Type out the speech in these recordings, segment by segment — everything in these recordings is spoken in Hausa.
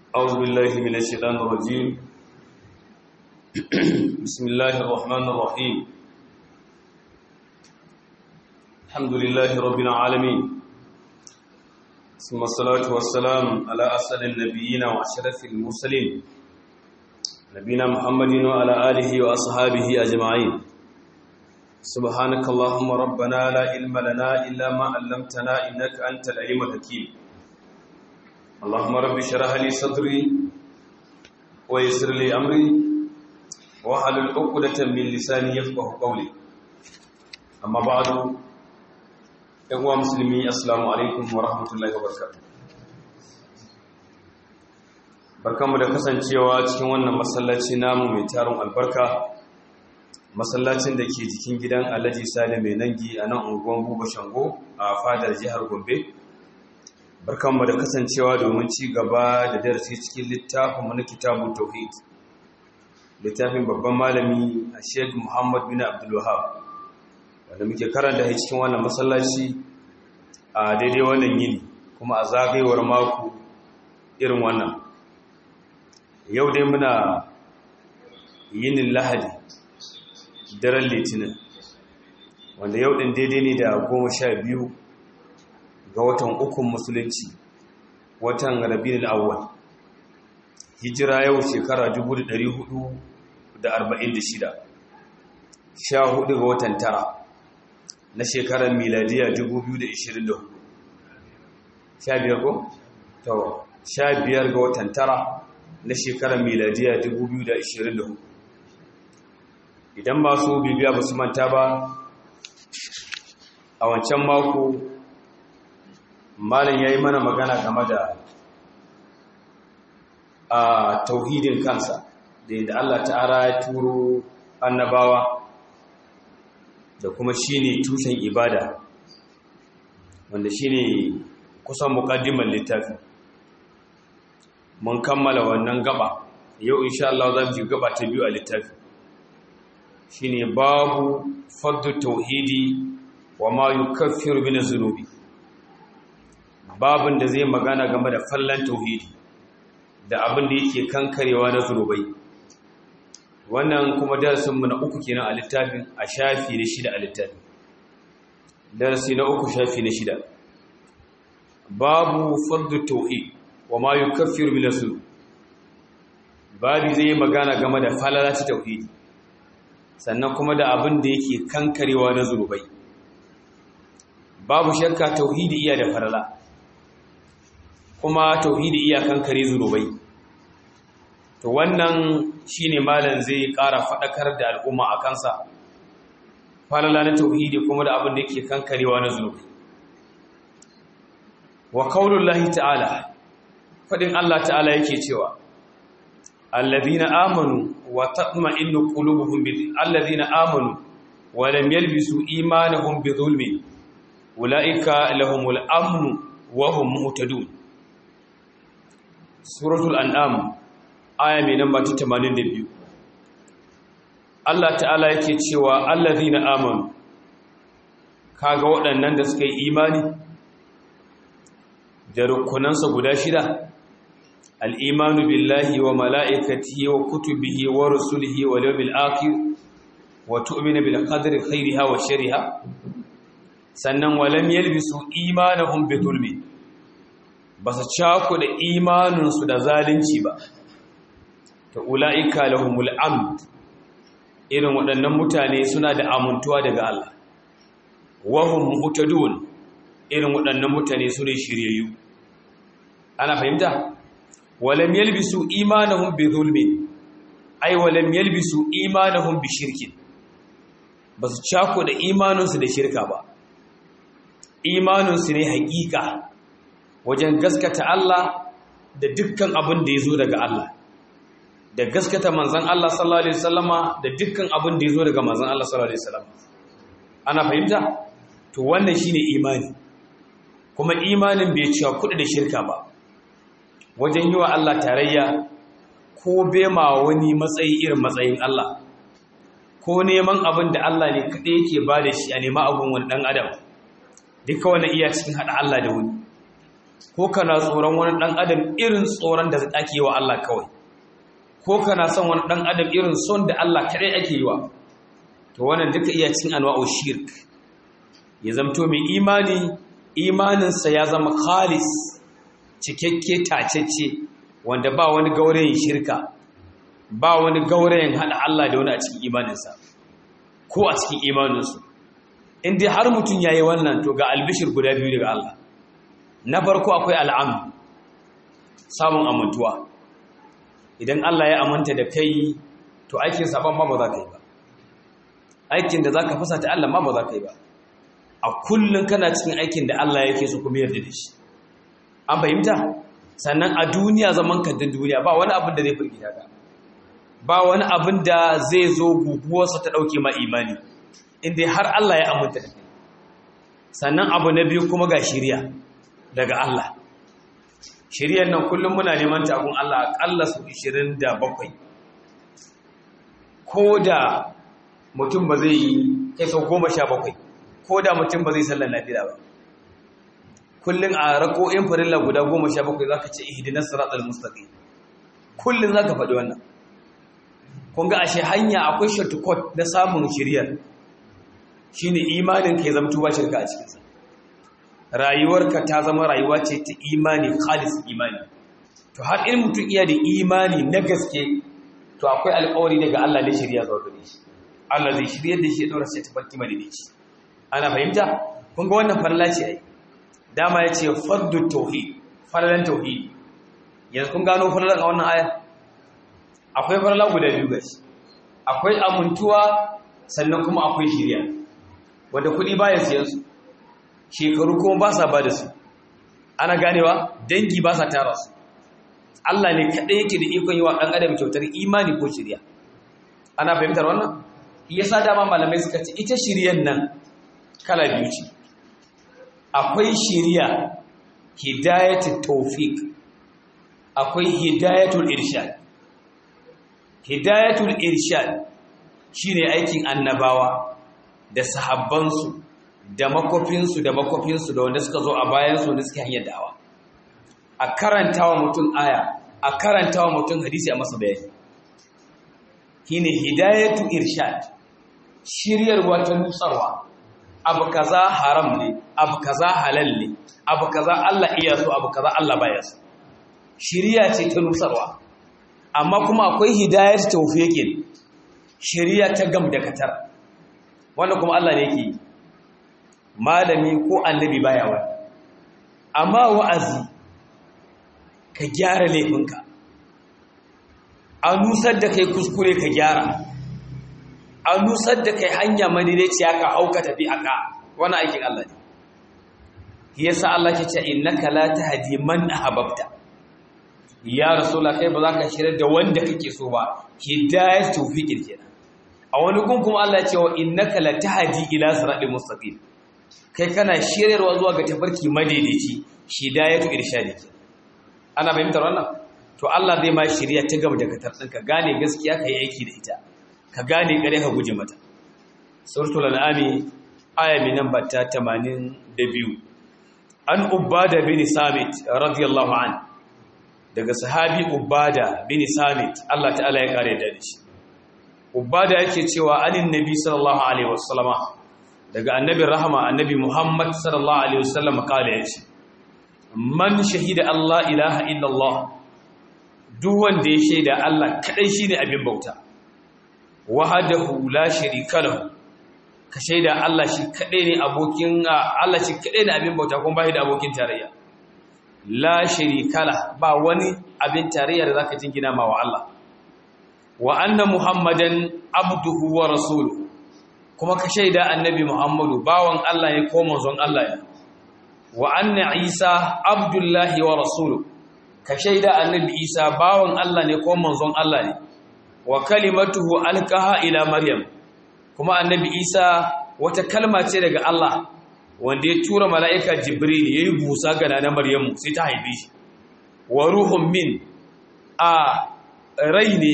أعوذ بالله من الشيطان الرجيم بسم الله الرحمن الرحيم الحمد لله رب العالمين ثم الصلاة والسلام على أسد النبيين وأشرف المرسلين نبينا محمد وعلى آله وأصحابه أجمعين سبحانك اللهم ربنا لا علم لنا إلا ما علمتنا إنك أنت العليم الحكيم اللهم رب اشرح لي صدري ويسر لي أمري واحلل عقدة من لساني يفقه قولي أما بعد أيها المسلمين السلام عليكم ورحمة الله وبركاته barkanmu da kasancewa cikin wannan masallaci namu mai tarin albarka masallacin da ke jikin gidan alhaji sale mai nangi a nan unguwan buba shango a fadar jihar gombe barkanmu da kasancewa domin ci gaba da darasi cikin littafin na kitabu tauhid littafin babban malami a sheik muhammad bin abdulwahab wanda muke karanta shi cikin wannan masallaci a daidai wannan yini kuma a zagayewar mako irin wannan yau dai muna yinin lahadi daren litinin wanda yau ɗin daidai ne da goma sha biyu ga watan ukun musulunci watan rabin al'awwal hijira yau shekara 446 sha hudu ga watan tara na shekarar miladiya 2024 sha biyar ko? tawa sha biyar ga watan tara na shekarar miladiya 2024 idan ba su bibiya ba su manta ba a wancan mako malin ya yi mana magana game da a tauhidin kansa da yadda Allah ta'ala ya turo annabawa da kuma shine tushen ibada wanda shine kusan mukaddimar littafi mun kammala wannan gaba yau insha Allah za mu ji gaba ta biyu a littafi shine babu faddu tauhidi wa ma yukaffiru min zunubi babin da zai magana game da fallan tauhidi da abin da yake kankarewa na zunubai wannan kuma darasinmu na uku kenan a littafin a shafi na shida a littafin darasi na uku shafi na shida babu faddu tauhid wa ma yukaffiru min zunubi babi zai magana game da falala ta tauhidi sannan kuma da abin da yake kankarewa na zunubai babu shakka tauhidi iya da falala kuma tauhidi iya kankare zunubai to wannan shine malam zai ƙara faɗakar da al'umma a kansa falala na tauhidi kuma da abin da yake kankarewa na zunubai wa qaulullahi ta'ala fadin Allah ta'ala yake cewa alladhina amanu wa tatma'innu qulubuhum bi alladhina amanu wa lam yalbisu imanahum bi dhulmin ulaika lahumul amnu wa hum muhtadun suratul an'am aya mai namba ta 82 Allah ta'ala yake cewa allazina amanu kaga waɗannan da suka yi imani da rukunansa guda shida al-imanu billahi wa mala'ikatihi wa kutubihi wa rusulihi wa yawmil akhir wa tu'minu bil qadri khairiha wa sharriha sannan walam yalbisu imanahum bi dhulmin ba su da imaninsu da zalunci ba ta ula'ika lahumul amd irin waɗannan mutane suna da amintuwa daga Allah wahum muhtadun irin waɗannan mutane su ne shiryayyu ana fahimta walam yalbisu imanahum bi zulmin ai walam yalbisu imanahum bi shirkin ba su da imaninsu da shirka ba imaninsu ne haƙiƙa wajen gaskata Allah da dukkan abin da ya zo daga Allah da gaskata manzan Allah sallallahu Alaihi wasallama da dukkan abin da ya zo daga manzan Allah sallallahu Alaihi wasallama ana fahimta? to wannan shi ne imani kuma imanin bai cewa kuɗi da shirka ba wajen yi wa Allah tarayya ko bema wani matsayi irin matsayin Allah ko neman abin da Allah ne kaɗai yake ba da shi a nema abin wani ɗan adam duka wani iya cikin haɗa Allah da wani ko kana tsoron wani ɗan adam irin tsoron da ake yi wa Allah kawai ko kana son wani ɗan adam irin son da Allah kaɗai ake yi wa to wannan duka iya cin anwa'u shirk ya zamto mai imani imaninsa ya zama khalis cikakke tacece wanda ba wani gaurayin shirka ba wani gaurayin haɗa Allah da wani a cikin imaninsa ko a cikin imaninsu in dai har mutum ya yi wannan to ga albishir guda biyu daga Allah na farko akwai al'am samun amintuwa idan Allah ya amanta da kai to aikin saban ma ba za ka yi ba aikin da za ka fasa ta Allah ma ba za ka yi ba a kullum kana cikin aikin da Allah yake so kuma yarda da shi an fahimta sannan a duniya zaman kantin duniya ba wani abin da zai firgita ka ba wani abin da zai zo guguwarsa ta ɗauke ma imani inda har Allah ya aminta da kai sannan abu na biyu kuma ga shirya daga Allah shiryar nan kullum muna neman takun Allah aƙalla su 27 ko da mutum ba zai yi kai sau 17 ko da mutum ba zai sallar lafiya ba kullum a rako'in farilla guda 17 za ka ce ihdinas siratal mustaqim kullum za ka faɗi wannan kun ga ashe hanya akwai shortcut na samun shiryar shine imanin ka ya zama tuba shirka a cikinsa rayuwarka ta zama rayuwa ce ta imani khalis imani to har in mutum iya da imani na gaske to akwai alƙawari daga Allah da shirya zuwa gare shi Allah zai shirya da shi ya dora sai tafarki madinici ana fahimta kun ga wannan farla ce ai dama ya ce fardu tauhid farlan tauhid yanzu kun gano farlan a wannan aya akwai farla guda biyu gashi akwai amintuwa sannan kuma akwai shirya wanda kuɗi baya siyan su shekaru kuma ba sa ba da su ana ganewa dangi ba sa tara su Allah ne kaɗai yake da ikon yi wa ɗan adam kyautar imani ko shirya ana fahimtar wannan yasa dama malamai suka ce ita shiryan nan kala biyu ce akwai shirya hidayatul tawfiq akwai hidayatul irshad hidayatul irshad shine aikin annabawa da sahabbansu da makofinsu da makofinsu da wanda suka zo a bayansu da suke hanyar da'awa a karanta wa mutum aya a karanta wa mutum hadisi a masa bayani shine hidayatu irshad shiryarwa ta nutsarwa abu kaza haram ne abu kaza halal ne abu kaza Allah iya so abu kaza Allah baya so shiriya ce ta nutsarwa amma kuma akwai hidayat tawfiqin shiriya ta gam da katar wannan kuma Allah ne yake yi malami ko annabi baya wa amma wa'azi ka gyara laifinka a nusar da kai kuskure ka gyara a nusar da kai hanya madaidaiciya ka hauka tafi aka wani aikin Allah ne yasa Allah ke ce innaka la tahdi man ahbabta ya rasulullah kai ba za ka shirya da wanda kake so ba hidayat tawfiqin kenan a wani gun kuma Allah ya ce wa innaka la tahdi ila siratal mustaqim kai kana shiryarwa zuwa ga tafarki madaidaici hidayatu irshadi ana fahimtar wannan to Allah zai ma shirya ta gaba da katar ɗinka gane gaskiya ka yi aiki da ita ka gane kare ka guje mata suratul an'ami aya mai namba ta 82 an ubada bin samit radiyallahu an daga sahabi ubada bin samit Allah ta'ala ya kare da shi ubada yake cewa anin nabi sallallahu alaihi wasallama daga annabi rahama annabi muhammad sallallahu alaihi wasallam kale yace man shahida Allah ilaha illallah duk wanda ya shaida Allah kadai shine abin bauta wahdahu la sharika lahu ka shaida Allah shi kadai ne abokin Allah shi kadai ne abin bauta kuma bai da abokin tarayya la sharika la ba wani abin tarayya da zaka jingina ma wa Allah wa anna muhammadan abduhu wa rasuluhu kuma ka shaida annabi muhammadu bawan Allah ne ko manzon Allah ne wa anna isa abdullahi wa rasuluhu ka shaida annabi isa bawan Allah ne ko manzon Allah ne wa kalimatuhu alqaha ila maryam kuma annabi isa wata kalma ce daga Allah wanda ya tura mala'ika jibril yayi busa ga nana maryamu sai ta haife shi wa ruhun min a rai ne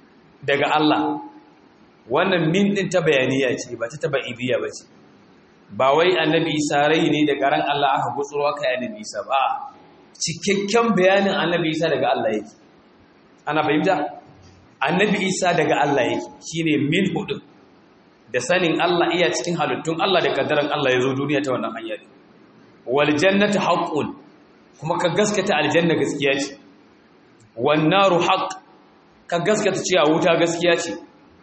daga Allah wannan min din ta bayaniya ce ba ta tabaidiyya ba ce ba wai annabi isa rai ne daga ran Allah aka gutsuro aka yi annabi isa ba cikakken bayanin annabi isa daga Allah yake ana fahimta annabi isa daga Allah yake shine min hudu da sanin Allah iya cikin halittun Allah da kaddaran Allah ya zo duniya ta wannan hanyar wal jannatu haqqun kuma ka gaskata aljanna gaskiya ce wan naru haqq ka gaskata cewa wuta gaskiya ce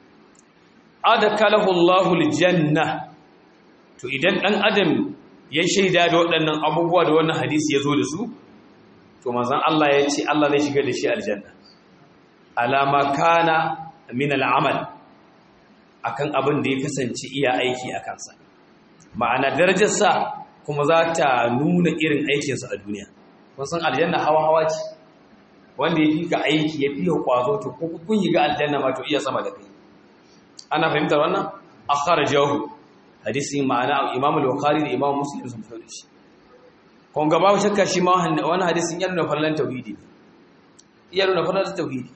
adakalahu Allahu aljanna to idan dan adam ya shaida da waɗannan abubuwa da wannan hadisi ya zo da su to manzon Allah ya ce Allah zai shiga da shi aljanna alama kana min al'amal akan abin da ya kasance iya aiki a kansa ma'ana darajarsa kuma za ta nuna irin aikinsa a duniya kun san aljanna hawa hawa ce wanda ya fi ka aiki ya fi ka kwazo to ko kun yi ga aljanna ma to iya sama da kai ana fahimtar wannan akhrajahu hadisi ma'ana Imam al-Bukhari da Imam Muslim sun fara shi kun ga babu shakka shi ma wannan hadisin yana nuna fallan tauhidi yana nuna fallan tauhidi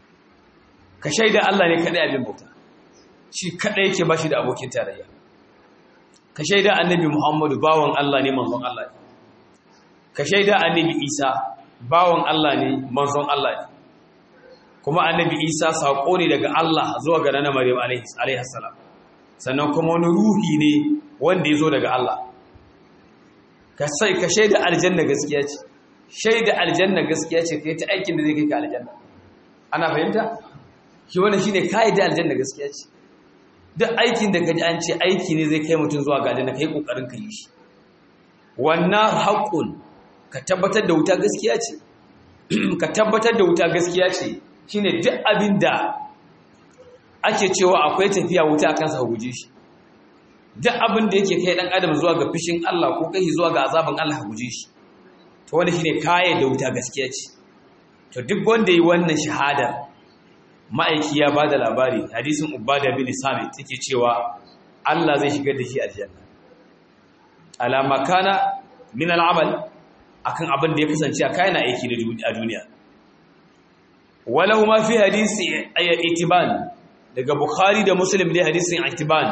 ka shaida Allah ne kadai abin bauta shi kadai yake bashi da abokin tarayya ka shaida annabi Muhammadu bawan Allah ne manzon Allah ne ka shaida annabi Isa bawan Allah ne manzon Allah ne kuma annabi Isa sako ne daga Allah zuwa ga nana Maryam alaihi salam sannan kuma wani ruhi ne wanda ya zo daga Allah ka sai ka shaida aljanna gaskiya ce shaida aljanna gaskiya ce kai ta aikin da zai kai ka aljanna ana fahimta shi wannan shine kai da aljanna gaskiya ce duk aikin da kaji an ce aiki ne zai kai mutum zuwa ga aljanna kai kokarin ka yi shi wannan haqqun ka tabbatar da wuta gaskiya ce ka tabbatar da wuta gaskiya ce shine duk abin da ake cewa akwai tafiya wuta akan sa guje shi duk abin da yake kai dan adam zuwa ga fishin Allah ko kai zuwa ga azaban Allah guje shi to wanda shine kaye da wuta gaskiya ce to duk wanda yi wannan shahada ma'aiki ya bada labari hadisin ubada bin samit take cewa Allah zai shigar da shi aljanna ala makana min al'amal akan abin da ya kasance a kayan aiki a duniya walau ma fi hadisi itiban daga bukhari da muslim ne hadisin itiban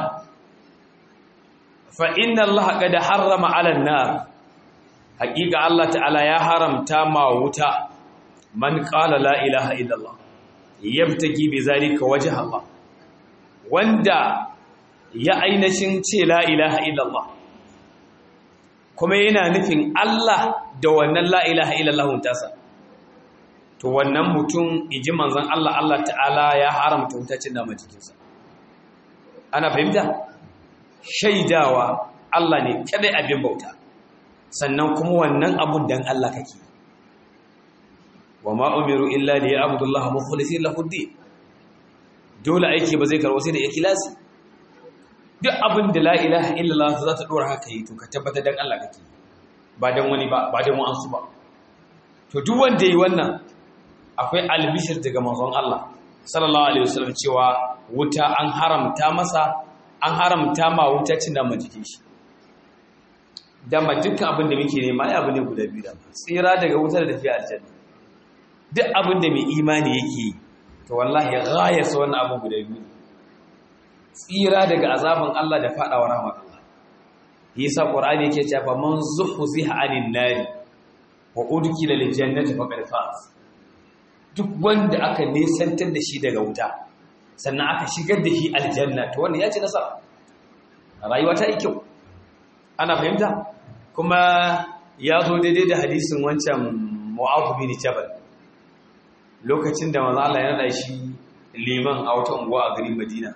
fa inna allaha qad harrama 'ala an-nar haqiqa allah ta'ala ya haramta ma wuta man qala la ilaha illallah yabtaki bi zalika wajha allah wanda ya ainihin ce la ilaha illallah kuma yana nufin Allah da wannan la ilaha illallah tasa to wannan mutum iji manzon Allah Allah ta'ala ya haramta wutacin da jikinsa ana fahimta shaidawa Allah ne kadai abin bauta sannan kuma wannan abun dan Allah kake wa ma umiru illa li ya'budullaha mukhlishin lahu ad dole aiki ba zai karwo sai da ikhlasi duk abin da la ilaha illallah za ta dora haka yi to ka tabbatar dan Allah kake ba dan wani ba ba dan wa'ansu ba to duk wanda yi wannan akwai albishir daga manzon Allah sallallahu alaihi wasallam cewa wuta an haramta masa an haramta ma wuta cin da jikin shi dama dukkan abin da muke nema ya abu ne guda biyu da tsira daga wutar da tafiya aljanna duk abin da mai imani yake yi to wallahi ghayasa wannan abu guda biyu tsira daga azabin Allah da fadawa rahmar Allah yasa qur'ani yake cewa man zuhziha anin nari wa udkila lil jannati faqad faz duk wanda aka nesantar da shi daga wuta sannan aka shigar da shi aljanna to wannan ya ci nasara rayuwa ta yi kyau ana fahimta kuma ya zo daidai da hadisin wancan mu'adh bin jabal lokacin da manzo Allah ya nada shi liman a wata unguwa a garin Madina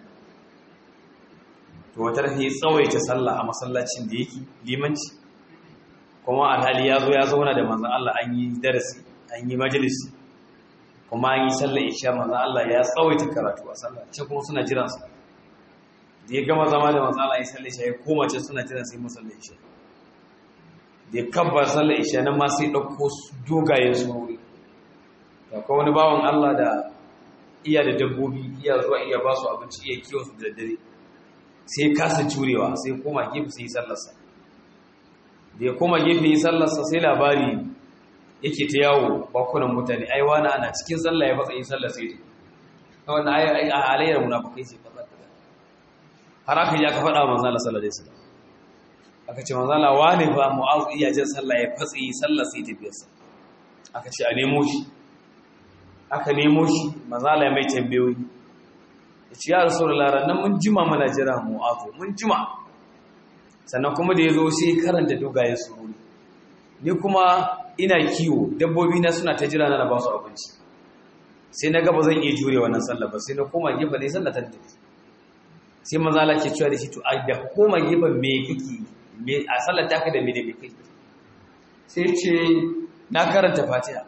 to wata rafi tsawaita sallah a masallacin da yake limanci kuma alhali ya zo ya zauna da manzan Allah an yi darasi an yi majalisi kuma an yi sallah isha manzan Allah ya tsawaita karatu a sallah ce kuma suna jiran su da ya gama zama da manzan Allah ya sallah isha ya koma ce suna jiran sai masallah isha da ya kabbar sallah isha nan ma sai ɗauko dogayen surori da kuma wani bawan Allah da iya da dabbobi iya zuwa iya ba su abinci iya kiwon su da daddare sai kasa jurewa sai koma gefe sai sallarsa da ya koma gefe yi sallarsa sai labari yake ta yawo bakunan mutane ai wani ana cikin sallah ya fatsa yi sallar sai ta wannan ai a halayyar munafukai sai fatsa ta har aka yi aka faɗa manzo Allah sallallahu alaihi wasallam aka ce manzo Allah wane ba mu'azu iya jin sallah ya fatsi sallah sai tafiyarsa aka ce a nemo shi aka nemo shi manzo Allah ya mai tambayoyi ya ce ya rasulullah ranan mun jima mana jira mu'azu mun jima sannan kuma da yazo sai karanta dogayen sururi ni kuma ina kiwo dabbobi na suna ta jira na ba su abinci sai na ga ba zan iya jure wannan sallah ba sai na koma gefe ne sallah ta tafi sai manzo Allah ke cewa da shi to a da koma gefen me kake a sallar taka da mene kai sai ce na karanta fatiha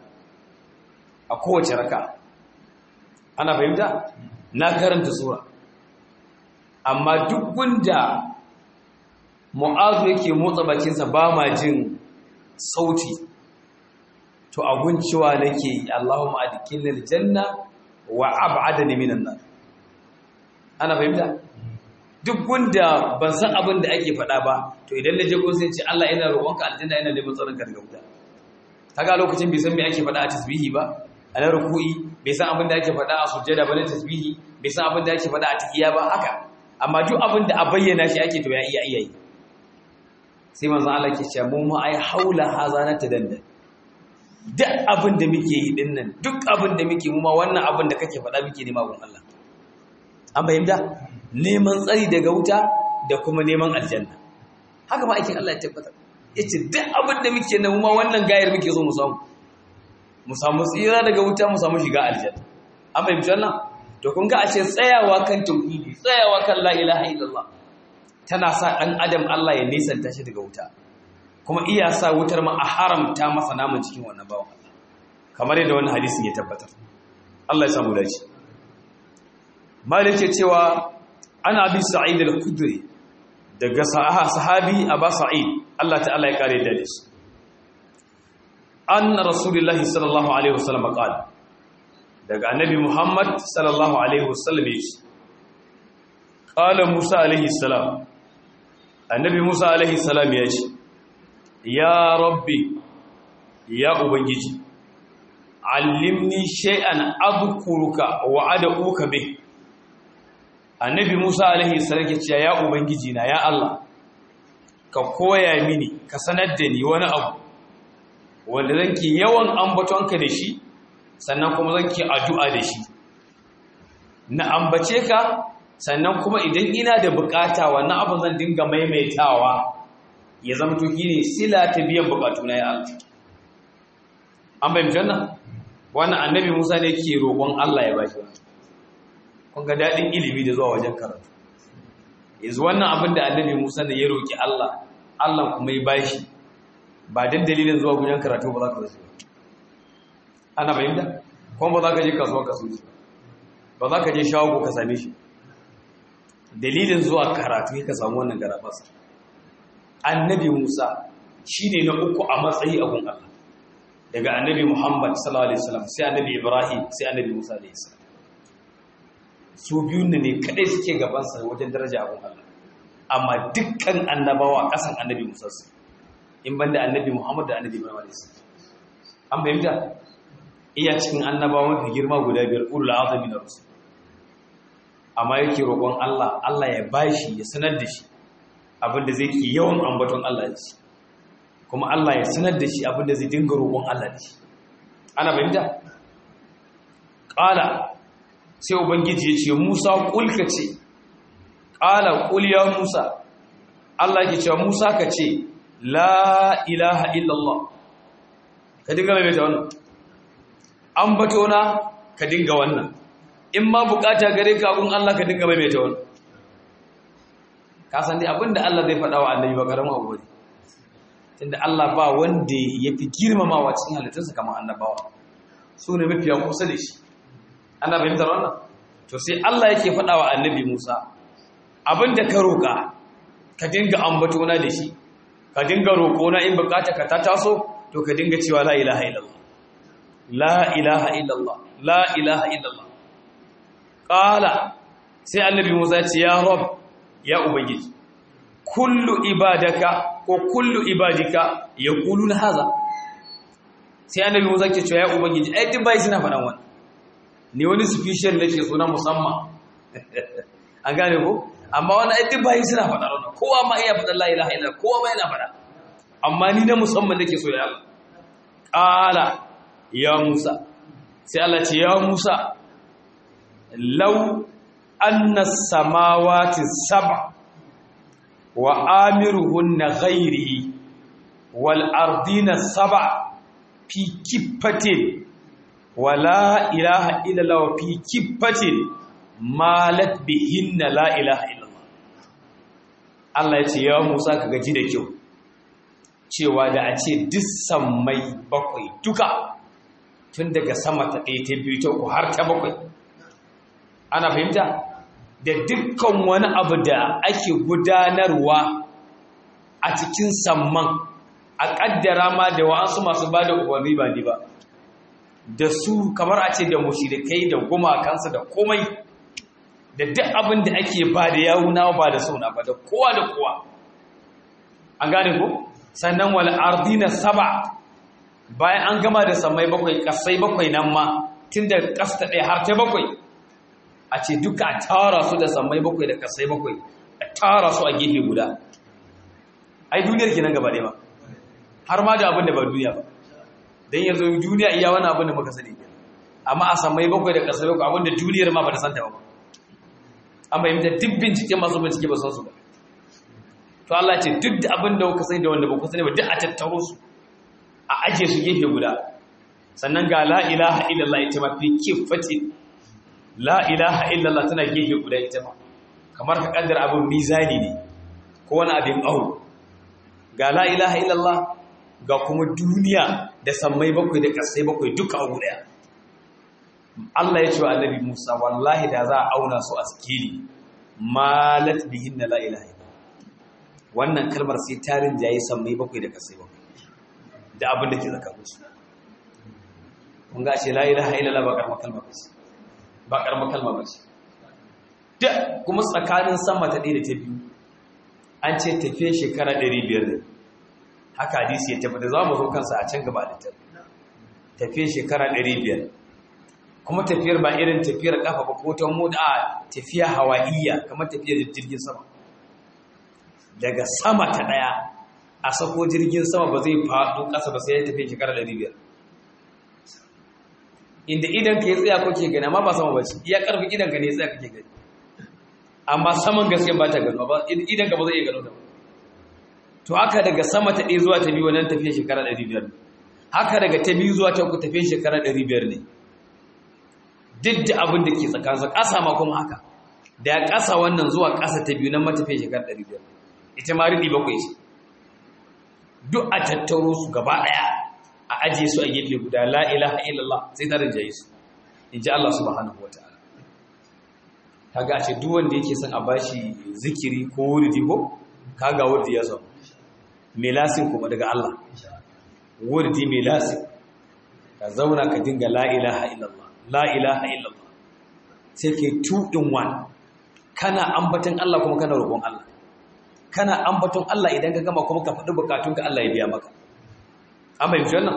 a kowace raka ana fahimta na karanta sura amma duk gunda mu'azu yake motsa bakinsa ba ma jin sauti to abun cewa nake Allahumma adkhilna aljanna wa ab'adni minan nar ana fahimta duk gunda ban san abin da ake faɗa ba to idan na je ko sai ce Allah ina roƙonka aljanna ina neman tsaron ka daga wuta kaga lokacin bai san me ake faɗa a tasbihi ba a na ruku'i bai san abin da ake faɗa a sujjada ba na tasbihi bai san abin da ake faɗa a tahiyya ba haka amma duk abin da a bayyana shi ake to ya iya iya yi sai manzo Allah ke cewa mu ma ai haula haza na tadanda duk abin da muke yi dinnan duk abin da muke mu ma wannan abin da kake faɗa muke nema gun Allah an fahimta neman tsari daga wuta da kuma neman aljanna haka ma aikin Allah ya tabbatar yace duk abin da muke nan ma wannan gayar muke so mu samu mu samu tsira daga wuta mu samu shiga aljanna an fahimci wannan to kun ga ashe tsayawa kan tauhidi tsayawa kan la ilaha illallah tana sa dan adam Allah ya nisanta shi daga wuta kuma iya sa wutar ma a haramta masa naman cikin wannan bawan Allah kamar yadda wannan hadisin ya tabbatar Allah ya samu dace malik ya cewa ana bi sa'id al-khudri daga sahabi aba sa'id Allah ta'ala ya kare da shi anna rasulullahi sallallahu alaihi wasallam qala daga annabi muhammad sallallahu alaihi wasallam yace qala musa alaihi salam annabi musa alaihi salam yace ya rabbi ya ubangiji allimni shay'an adhkuruka wa ad'uka bih annabi musa alaihi salam yace ya ubangiji na ya allah ka koya mini ka sanar da ni wani abu wanda zan ki yawan ambatonka da shi sannan kuma zan ki addu'a da shi na ambace ka sannan kuma idan ina da bukata wannan abu zan dinga maimaitawa ya zama to ne sila ta biyan bukatu na ya Allah an bayyana janna wannan annabi Musa ne ke roƙon Allah ya bashi kun ga dadin ilimi da zuwa wajen karatu yanzu wannan abin da annabi Musa ne ya roƙi Allah Allah kuma ya bashi ba dan dalilin zuwa gujen karatu ba za ka zasu ana bayyana kuma ba za ka je kasuwa ka shi ba za ka je shago ka same shi dalilin zuwa karatu ka samu wannan garabasa annabi Musa shine na uku a matsayi a gun Allah daga annabi Muhammad sallallahu alaihi wasallam sai annabi Ibrahim sai annabi Musa alaihi salam su biyun ne kadai suke gaban sa wajen daraja a gun Allah amma dukkan annabawa kasan annabi Musa su in banda annabi Muhammad da annabi Ibrahim alaihi salam an bayyana iya cikin annabawa mafi girma guda biyar ulul azmi na rusul amma yake roƙon Allah Allah ya bashi ya sanar da shi abinda zai ke yawan ambaton Allah da shi kuma Allah ya sanar da shi abinda zai dinga roƙon Allah da shi ana bayyana ƙala sai ubangiji ya ce Musa kulka ce ƙala ƙul ya Musa Allah ke cewa Musa ka ce la ilaha illallah ka dinga mai ta wannan ambato na ka dinga wannan in ma bukata gare ka abun Allah ka dinga mai ta wannan ka san dai abinda Allah zai faɗa wa annabi ba karamin abu ne tunda Allah ba wanda yafi girmamawa cikin halittarsa kamar annabawa su ne mafiya kusa da shi ana fahimtar wannan to sai Allah yake faɗa wa annabi Musa abinda ka roƙa ka dinga ambato na da shi ka dinga roƙo na in bukata ka ta taso to ka dinga cewa la ilaha illallah la ilaha illallah la ilaha illallah qala sai annabi Musa ya ce ya rabb ya ubangiji kullu ibadaka ko kullu ibadika yaquluna haza sai annabi Musa ke cewa ya ubangiji ai duk bai suna faɗan wannan ne wani special nake suna musamman an gane ko amma wani ai duk bayi suna faɗa wannan kowa ma iya faɗa la ilaha illallah kowa ma yana faɗa amma ni na musamman nake so ya Allah qala ya Musa sai Allah ce ya Musa law anna samawati sab'a wa amiruhunna ghairi wal ardina sab'a fi kiffatin wa la ilaha illallah wa fi kiffatin malat bihinna la ilaha illallah Allah ya ce ya Musa ka gaji da kyau cewa da a ce duk sammai bakwai duka tun daga sama ta ɗaya ta biyu ta uku har ta bakwai ana fahimta da dukkan wani abu da ake gudanarwa a cikin samman a ƙaddara ma da wa'ansu masu ba da umarni ba ni ba da su kamar a ce da mushrikai da gumakansu da komai da duk abin da ake ba da yawuna ba da sauna ba da kowa da kowa an gane ko sannan wal ardina saba bayan an gama da samai bakwai kasai bakwai nan ma tun da kasta ɗaya har ta bakwai a ce duka a tara su da samai bakwai da kasai bakwai a tara su a gefe guda ai duniyar kenan gaba ɗaya ba har ma da abin da ba duniya ba don yanzu duniya iya wani abin da muka sani amma a samai bakwai da kasai bakwai abin da duniyar ma ba ta santa ba an bayyanta duk bincike masu bincike ba san su ba to Allah ce duk da abin da kuka sani da wanda ba ku sani ba duk a tattaro su a aje su gefe guda sannan ga la ilaha illallah ita ma fi kifati la ilaha illallah tana gefe guda ita ma kamar ka kaddara abin mizani ne ko wani abin auru ga la ilaha illallah ga kuma duniya da sammai bakwai da kasai bakwai duka a guda Allah ya ce wa annabi Musa wallahi da za a auna su a sikili malat bihin la ilaha wannan kalmar sai tarin jayi sammai bakwai da kasai bakwai da abin da ke tsakanin su kun ga ce la ilaha illallah ba karma kalma ba ce ba karma kalma ba ce da kuma tsakanin sama ta ɗaya da ta biyu an ce tafiye shekara 500 ne haka hadisi ya tabbata za mu zo kansa a can gaba da tafiye shekara 500 kuma tafiyar ba irin tafiyar kafa ba ko ta moda a tafiya hawaiya kamar tafiyar jirgin sama daga sama ta daya a sako jirgin sama ba zai faɗo ƙasa ba sai ya tafi shekara 500 inda idan ka yi tsaya kake gani amma ba sama ba ce iya ƙarfi idan ka ne tsaya kake gani amma saman gaske ba ta gano ba idan ka ba zai iya gano da ba to haka daga sama ta ɗaya zuwa ta biyu wannan tafiya shekara 500 haka daga ta biyu zuwa ta uku tafiya shekara 500 ne duk da abin da ke tsakaninsa ƙasa ma kuma haka da ya ƙasa wannan zuwa ƙasa ta biyu nan matafiya shekara 500 ita ma riɗi bakwai ce duk a tattaro su gaba ɗaya a ajiye su a gefe guda la ilaha illallah sai ta rinjaye su in ji Allah subhanahu wa ta'ala kaga a ce duk wanda yake son a bashi zikiri ko wurdi ko kaga wurdi ya samu melasin kuma daga Allah wurdi melasin ka zauna ka dinga la ilaha illallah la ilaha illallah sai ke two in one kana ambaton Allah kuma kana roƙon Allah kana ambaton Allah idan ka gama kuma ka faɗi bukatunka Allah ya biya maka amma yanzu wannan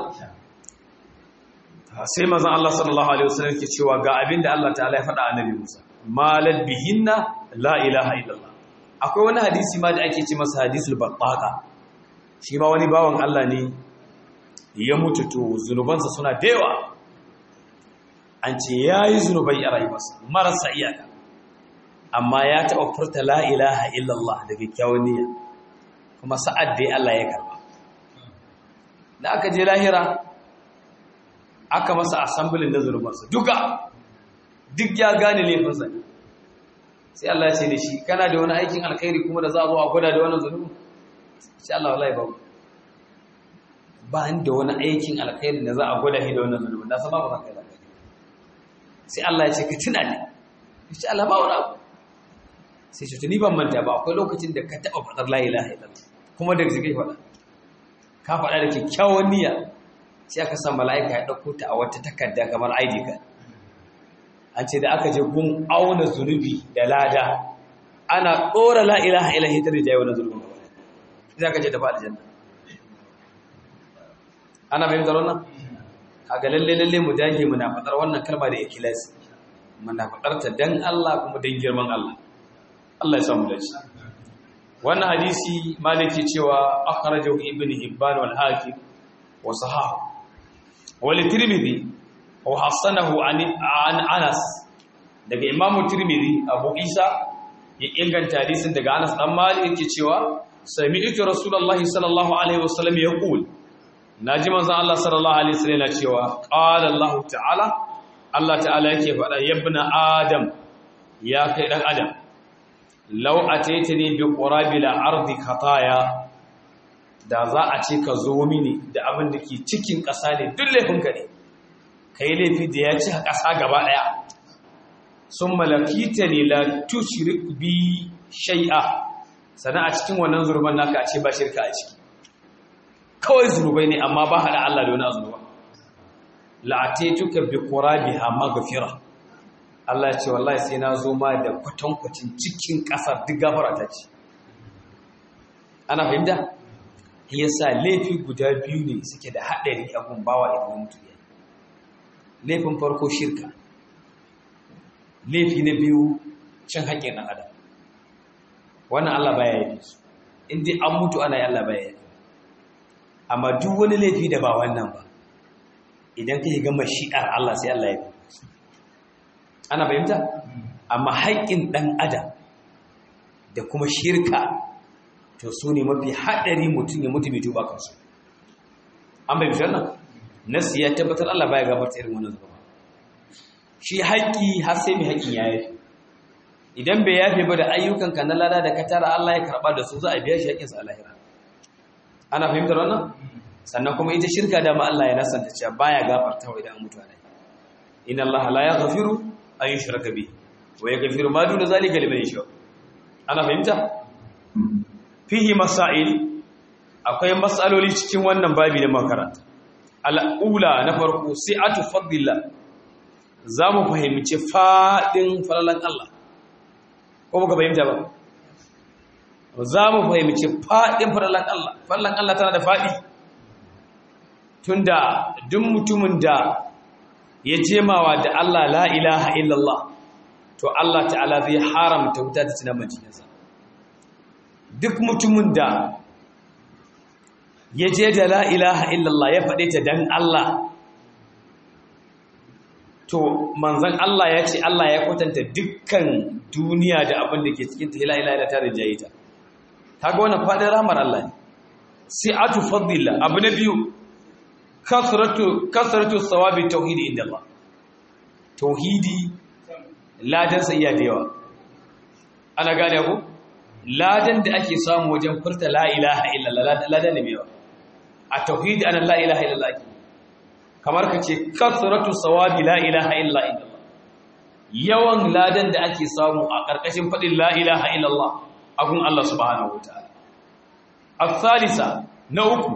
sai manzon Allah sallallahu alaihi wasallam ke cewa ga abinda Allah ta'ala ya faɗa annabi Musa malal bihinna la ilaha illallah akwai wani hadisi ma da ake ce masa hadisul battaqa shi ma wani bawan Allah ne ya mutu to zunubansa suna da yawa an ce yayi zunubai a rayuwarsa marasa iyaka amma ya taɓa furta la ilaha illallah da kyakkyawan niyya kuma sa'ad da Allah ya karba da aka je lahira aka masa assemblin da zunubansa duka duk ya gane laifinsa ne sai Allah ya ce da shi kana da wani aikin alkhairi kuma da za a zo a gwada da wannan zunubin sai Allah wallahi ba ba ni da wani aikin alkhairi da za a gwada shi da wannan zunubin na san ba ba kai alkhairi sai Allah ya ce ka tuna ne sai Allah ba wani abu sai ce tuni ban manta ba akwai lokacin da ka taba fadar la ilaha illallah kuma da zai faɗa ka faɗa da kyakkyawan niyya sai aka sa mala'ika ya ɗauko ta a wata takarda kamar ID card an ce da aka je gun auna zunubi da lada ana ɗora la'ilaha ilahi ta rijaye wani zunubin gaba sai aka ce tafi aljanna ana fahimtar wannan kaga lalle lalle mu dage muna faɗar wannan kalma da ikhlasi muna faɗar ta dan Allah kuma dan girman Allah Allah ya samu dace wannan hadisi maliki cewa akhrajahu ibn hibban wal hakim wa sahahu wal tirmidhi wa hasanahu an anas daga imamu tirmidhi abu isa ya inganta hadisin daga anas dan malik yake cewa sami'tu rasulullahi sallallahu alaihi wasallam yaqul naji manzon Allah sallallahu alaihi wasallam yana cewa qala Allah ta'ala Allah ta'ala yake faɗa yabna adam ya kai dan adam law ataitani bi qurabil ardi khataya da za a ce ka zo mini da abin da ke cikin ƙasa ne duk laifinka ne kai laifi da ya ci ƙasa gaba ɗaya sun malakita ne la tushrik bi shay'a sana a cikin wannan zurban naka a ce ba shirka a ciki kawai zunubai ne amma ba haɗa Allah da wani azunuba la'ataituka bi qurabiha maghfira Allah ya ce wallahi sai na zo ma da kwatankwacin cikin ƙasar duk gafara ta ce ana fahimta yasa laifi guda biyu ne suke da haɗari a gumbawa idan mutu ya laifin farko shirka laifi na biyu cin haƙƙin ɗan adam wannan Allah baya yi su in dai an mutu ana yi Allah baya yi amma duk wani laifi da ba wannan ba idan ka yi gama shi'ar Allah sai Allah ya yi ana fahimta amma haƙƙin ɗan adam da kuma shirka to su ne mafi haɗari mutum ya mutu mai tuba kansu an bai bishar nan nasi ya tabbatar Allah baya gabarta irin wannan zuba shi haƙƙi har sai mai haƙƙin ya yafi idan bai yafe ba da ayyukanka na lada da ka tara Allah ya karɓa da su za a biya shi haƙƙinsa a lahira ana fahimtar wannan sannan kuma ita shirka dama Allah ya nasanta cewa baya gafarta wa idan an mutu alai inna Allah la yaghfiru an yushraka bihi wa yaghfiru ma duna zalika liman yasha ana fahimta fihi masail akwai matsaloli cikin wannan babi da makaranta al'ula na farko si'atu fadlillah zamu fahimci fadin falalan Allah ko muka fahimta ba zamu fahimci fadin falalan Allah falalan Allah tana da fadi tunda duk mutumin da ya jemawa da Allah la ilaha illallah to Allah ta'ala zai haramta wuta ta cikin majinsa duk mutumin da ya je da la ilaha illallah ya faɗe ta dan Allah to manzan Allah ya ce Allah ya kwatanta dukkan duniya da abin da ke cikin ta la ilaha illa ta rijaye ta kaga wannan faɗin rahmar Allah ne si'atu fadlillah abu na biyu kasratu kasratu sawabi tauhidi inda Allah tauhidi ladan sa iya da yawa ana gane ku ladan da ake samu wajen furta la ilaha illallah ladan ne yawa a tauhidi ana la ilaha illallah kamar kace kasratu sawabi la ilaha illa illallah yawan ladan da ake samu a karkashin fadin la ilaha illallah agun Allah subhanahu wataala الثالثة نوكو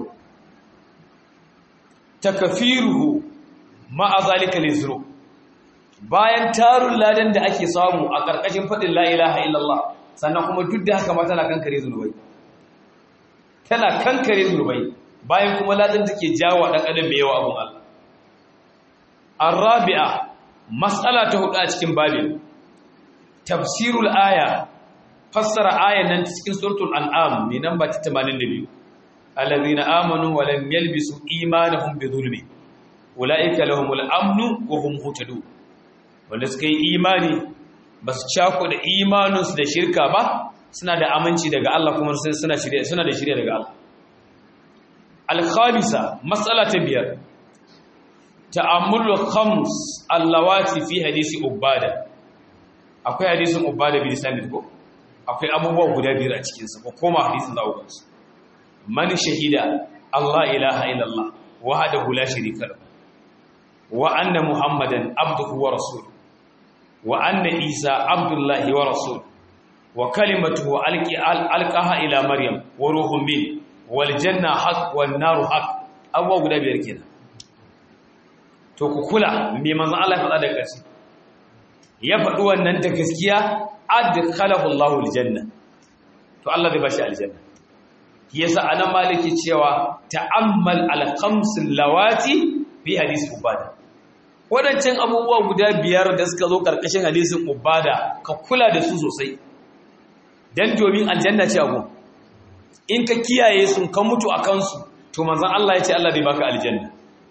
تكفيره مع ذلك للذنوب bayan tarun ladan da ake samu a ƙarƙashin faɗin la ilaha illallah sannan kuma duk da haka ma tana kankare zunubai tana kankare zunubai bayan kuma ladan take jawo ɗan adam mai yawa abun Allah arabi'a mas'ala ta hudu a cikin babin tafsirul aya fassara ayan nan cikin suratul an'am mai namba 82 allazina amanu wa lam yalbisu imanahum bi zulmi ulaika lahumul amnu wa hum muhtadun wanda suka yi imani ba su cako da imaninsu da shirka ba suna da aminci daga Allah kuma suna shirya suna da shirya daga Allah al-khamisa mas'ala ta biyar ta'ammulu khams allawati fi hadisi ubada akwai hadisin ubada bin sanid ko akwai abubuwa guda biyar a cikinsa ko koma hadisin za ku gansu man shahida Allah ilaha illallah wahdahu la sharika lahu wa anna muhammadan abduhu wa rasuluhu wa anna isa abdullahi wa rasuluhu wa kalimatuhu alqi alqaha ila maryam wa ruhun min wal janna haqq wan naru haqq abubuwa guda biyar kenan to ku kula me manzon Allah ya faɗa da ƙarshe ya faɗi wannan da gaskiya adkhalahu Allahu aljanna to Allah zai bashi aljanna yasa anan maliki cewa ta'ammal al-khams lawati fi hadith ubada wadancan abubuwa guda biyar da suka zo karkashin hadisin ubada ka kula da su sosai dan domin aljanna ce abu in ka kiyaye sun ka mutu a kansu to manzon Allah ya ce Allah zai baka aljanna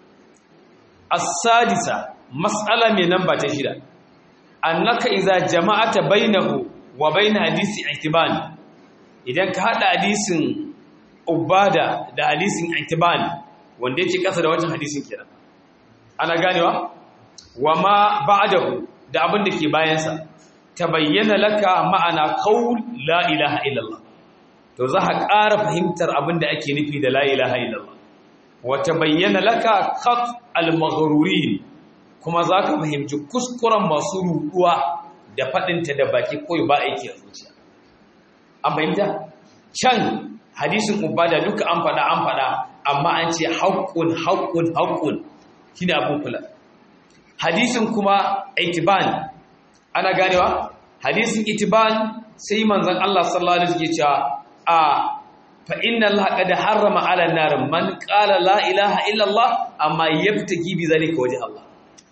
as-sadisa mas'ala mai namba ta shida annaka idza jama'ata bainahu wa bain hadisi ihtiban idan ka hada hadisin ubada da hadisin ihtiban wanda yake kasa da wancan hadisin kenan ana ganewa wa ma ba'dahu da abin da ke bayansa tabayyana laka ma'ana qaul la ilaha illallah to za ka ƙara fahimtar abin da ake nufi da la ilaha illallah wa tabayyana laka khat al-maghrurin kuma za ka fahimci kuskuren masu ruɗuwa da faɗinta da baki koyi ba aiki a zuciya an fahimta can hadisin ubada duka an faɗa an faɗa amma an ce haƙƙun haƙƙun haƙƙun shi ne abin kula hadisin kuma itiban ana ganewa hadisin itiban sai manzan Allah sallallahu alaihi wasallam cewa a fa inna Allah qad harrama ala nar man qala la ilaha illa Allah amma yabtaki bi zalika wajh Allah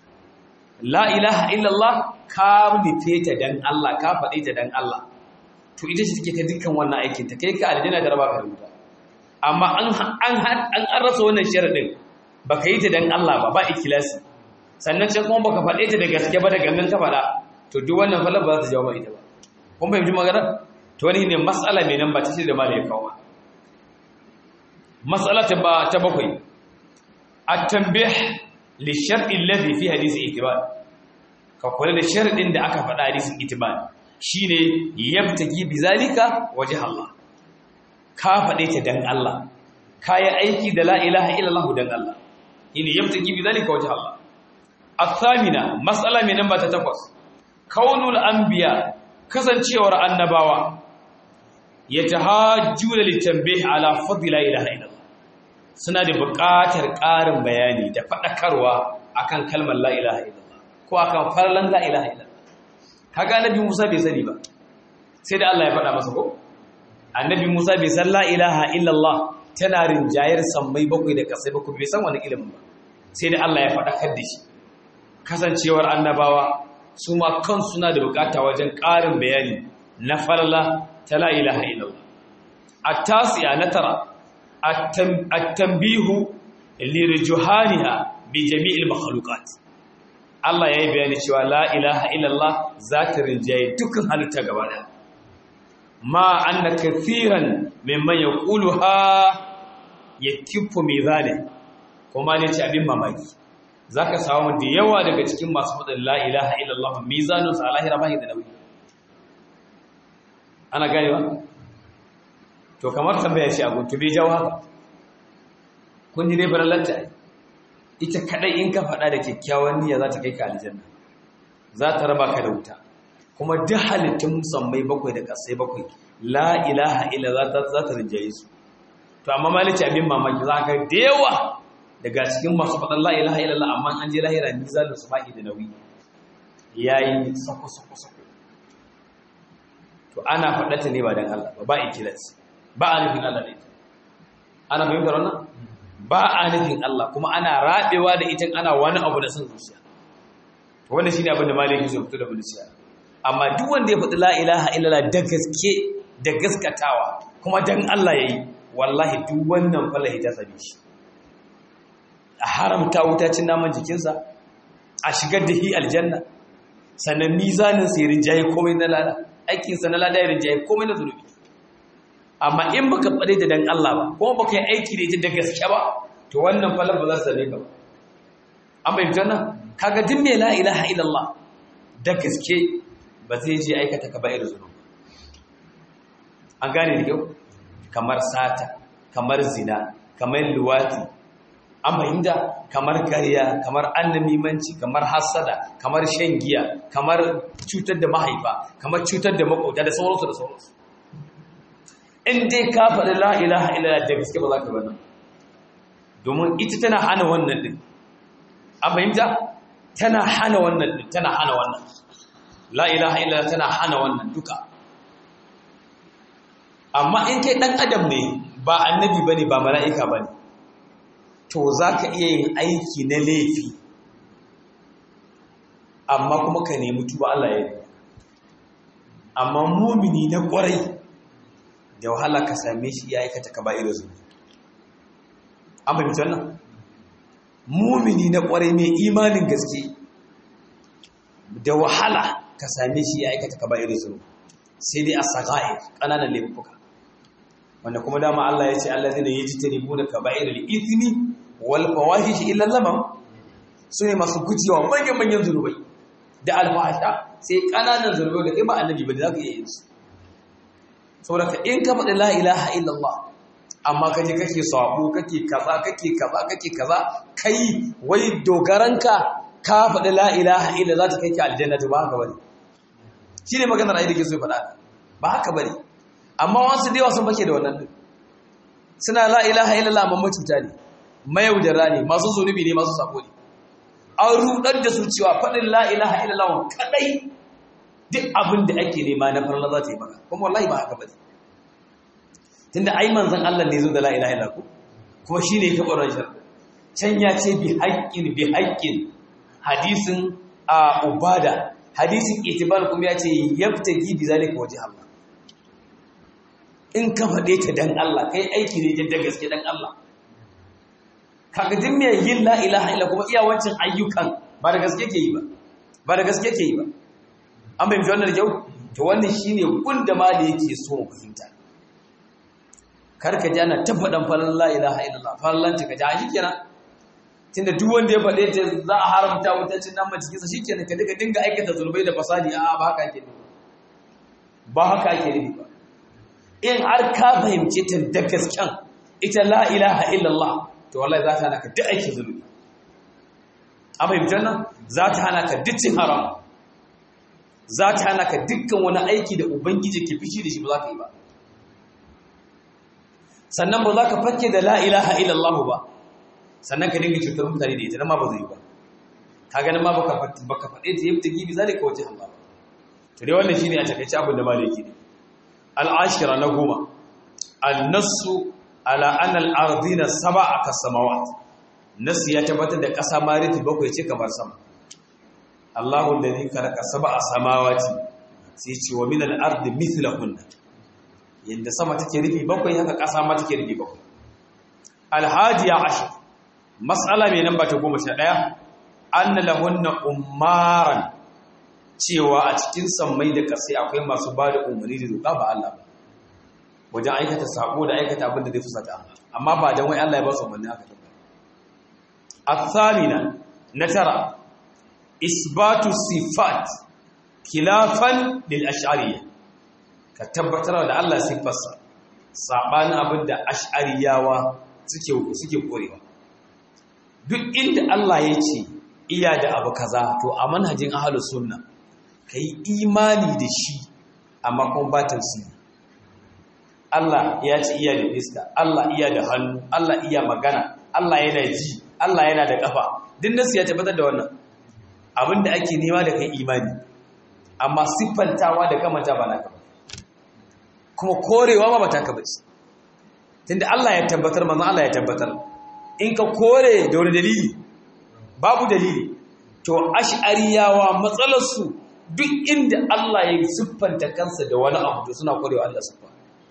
la ilaha illa Allah ka nufe ta dan Allah ka faɗi ta dan Allah to ita ce take ta dukkan wannan aikin ta kai ka aljanna da raba ka rubuta amma an an an rasa wannan sharadin baka yi ta dan Allah ba ba ikhlasi sannan can kuma baka faɗe ta da gaske ba da gangan ka faɗa to duk wannan falal ba za ta jawo ma ita ba kun fahimci magana to wani ne mas'ala mai nan ba ta ce da malai kawo mas'ala ta ba ta bakwai at-tanbih li shar'i alladhi fi hadisi itibar ka kula da sharadin da aka faɗa hadisin itibar shine yabtagi bizalika wajh Allah ka faɗe ta dan Allah ka yi aiki da la ilaha illallah dan Allah ina yabtagi bizalika wajh Allah athamina mas'ala mai namba ta takwas kaunul anbiya kasancewar annabawa yatahajjuna litanbih ala fadli la ilaha illallah suna da buƙatar ƙarin bayani da faɗakarwa akan kalmar la ilaha illallah ko akan farlan la ilaha illallah kaga annabi Musa bai sani ba sai da Allah ya faɗa masa ko annabi Musa bai san la ilaha illallah tana rinjayar sammai bakwai da kasai bakwai bai san wani ilimin ba sai da Allah ya faɗakar da shi kasancewar annabawa su ma kan suna da bukata wajen ƙarin bayani na farla ta la ilaha illallah at-tasi'a na tara at-tanbihu lirjuhaniha bi jami'il makhluqat Allah yayi bayani cewa la ilaha illallah za ta rinjaye dukkan halitta gaba daya ma anna kathiran mimman yaquluha yakifu mizane kuma ne ce abin mamaki zaka samu da yawa daga cikin masu fadin la ilaha illallah mizanun sa lahira bai da nauyi ana gane ba to kamar tambaya ce a guntu bai jawo haka kun ji dai barallanta ita kadai in ka faɗa da kyakkyawan niyya za ta kai ka aljanna za ta raba ka da wuta kuma duk halittun musammai bakwai da ƙasai bakwai la ilaha illa za ta rinjaye su to amma malici abin mamaki za ka da yawa daga cikin masu faɗin la ilaha illa amma an je lahira ni za su baki da nauyi yayi sako sako sako to ana faɗata ne ba dan Allah ba ba ikilas ba a nufin Allah ne ana fahimtar wannan ba a nufin Allah kuma ana rabewa da ita ana wani abu da son zuciya to wannan shine abin da maliki zai fito da mulkiya amma duk wanda ya faɗi la ilaha illallah da gaske da gaskatawa kuma dan Allah yayi wallahi duk wannan falahi ta sabi shi a haramta wuta cin naman jikinsa a shigar da hi aljanna sannan mizanin sai rinjaye komai na lada aikinsa na lada ya rinjaye komai na zunubi amma in baka faɗe da dan Allah ba kuma baka yi aiki da ita da gaske ba to wannan falal ba za su same ka ba an bai fitar nan kaga din me la ilaha illallah da gaske ba zai je aikata ka ba'ir zunubi an gane da kyau kamar sata kamar zina kamar luwati an fahimta kamar kariya kamar annamimanci kamar hasada kamar shan giya kamar cutar da mahaifa kamar cutar da makota da sauransu da sauransu in dai ka faɗi la ilaha illallah da gaske ba za ka bana domin ita tana hana wannan din an fahimta tana hana wannan din tana hana wannan la ilaha illallah tana hana wannan duka amma in kai dan adam ne ba annabi bane ba mala'ika bane to zaka iya yin aiki na laifi amma kuma ka nemi tuba Allah ya yi amma mumini na kwarai da wahala ka same shi ya aikata kaba'ir zunubi an fahimci wannan mumini na kwarai mai imanin gaske da wahala ka same shi ya aikata kaba'ir zunubi sai dai as-sagair kananan laifuka wanda kuma dama Allah ya ce allazina yajtanibuna kaba'ir al-ithmi wal fawahish illa lamam sune masu gujewa manyan manyan zunubai da alfahasha sai kananan zunubai da kai ba annabi ba da zaka iya yin su saboda in ka faɗi la ilaha illallah amma kaje kake sabo kake kaza kake kaza kake kaza kai wai dogaranka ka faɗi la ilaha illa za ta kai ki aljanna to ba haka bane shine maganar ai da ke so ya faɗa ba haka bane amma wasu da yawa sun fake da wannan din suna la ilaha illallah amma mutunta ne mayaudara ne masu zunubi ne masu sabo ne an rudar da su cewa faɗin la ilaha illallah kadai duk abin da ake nema na farla za ta yi maka kuma wallahi ba haka bane tunda ai manzon Allah ne zo da la ilaha illallah kuma shine ya kafa ran shar can ya ce bi haqqin bi haqqin hadisin a ubada hadisin itibar kuma ya ce yabtagi bi zalika wajh Allah in ka faɗe ta dan Allah kai aiki ne da gaske dan Allah kaga din me yin la ilaha illa kuma iya wancan ayyukan ba da gaske ke yi ba ba da gaske ke yi ba an bai wannan kyau to wannan shine gunda ma da yake so mu fahimta karka ji ana tabbadan falan la ilaha illallah falan ta kaji shi kenan tunda duk wanda ya faɗe ta za a haramta mutancin nan cikin sa shikenan ka dinga dinga aikata zulmai da fasadi a ba haka ake nufi ba haka ake nufi ba in har ka fahimci ta da gasken ita la ilaha illallah to wallahi za ta hana ka duk aikin zulmi an fahimci nan za ta hana ka duk cin haram za ta hana ka dukkan wani aiki da ubangiji ke fishi da shi ba za ka yi ba sannan ba za ka fakke da la ilaha illallah ba sannan ka dinga cutar mutane da ita nan ma ba zai yi ba ka ganin ma baka baka faɗe ta yabta gibi zalika waje Allah to dai wannan shine a takaice abin da malaki ne al-ashira na goma an-nassu ala anna al-ardina sab'a kas-samawat nasu ya tabbatar da ƙasa ma rufi bakwai ce kamar sama Allahu alladhi khalaqa sab'a samawati sai ce wa min al-ardi mithlahunna yanda sama take rufi bakwai haka ƙasa ma take rufi bakwai al-hadiya ashar mas'ala mai namba ta 11 anna lahunna ummaran cewa a cikin sammai da ƙasai akwai masu ba da umarni da doka ba Allah ba wajen aikata sako da aikata abin da zai fusata amma ba dan wai Allah ya ba su umarni haka tabbata الثامنة نترى إثبات الصفات خلافا للأشعرية كتبتر da Allah sifarsa sabanin abinda ash'ariyawa suke suke korewa duk inda Allah ya ce iya da abu kaza to a manhajin ahlus sunna kai imani da shi amma kuma ba tafsiri Allah ya ce iya da iska Allah iya da hannu Allah iya magana Allah yana ji Allah yana da ƙafa duk nasu ya tabbatar da wannan abin da ake nema da kai imani amma siffantawa da kamanta ba naka ba kuma korewa ma ba ta ka bace tunda Allah ya tabbatar manzo Allah ya tabbatar in ka kore da wani dalili babu dalili to ash'ariyawa matsalar su duk inda Allah ya siffanta kansa da wani abu to suna korewa Allah siffa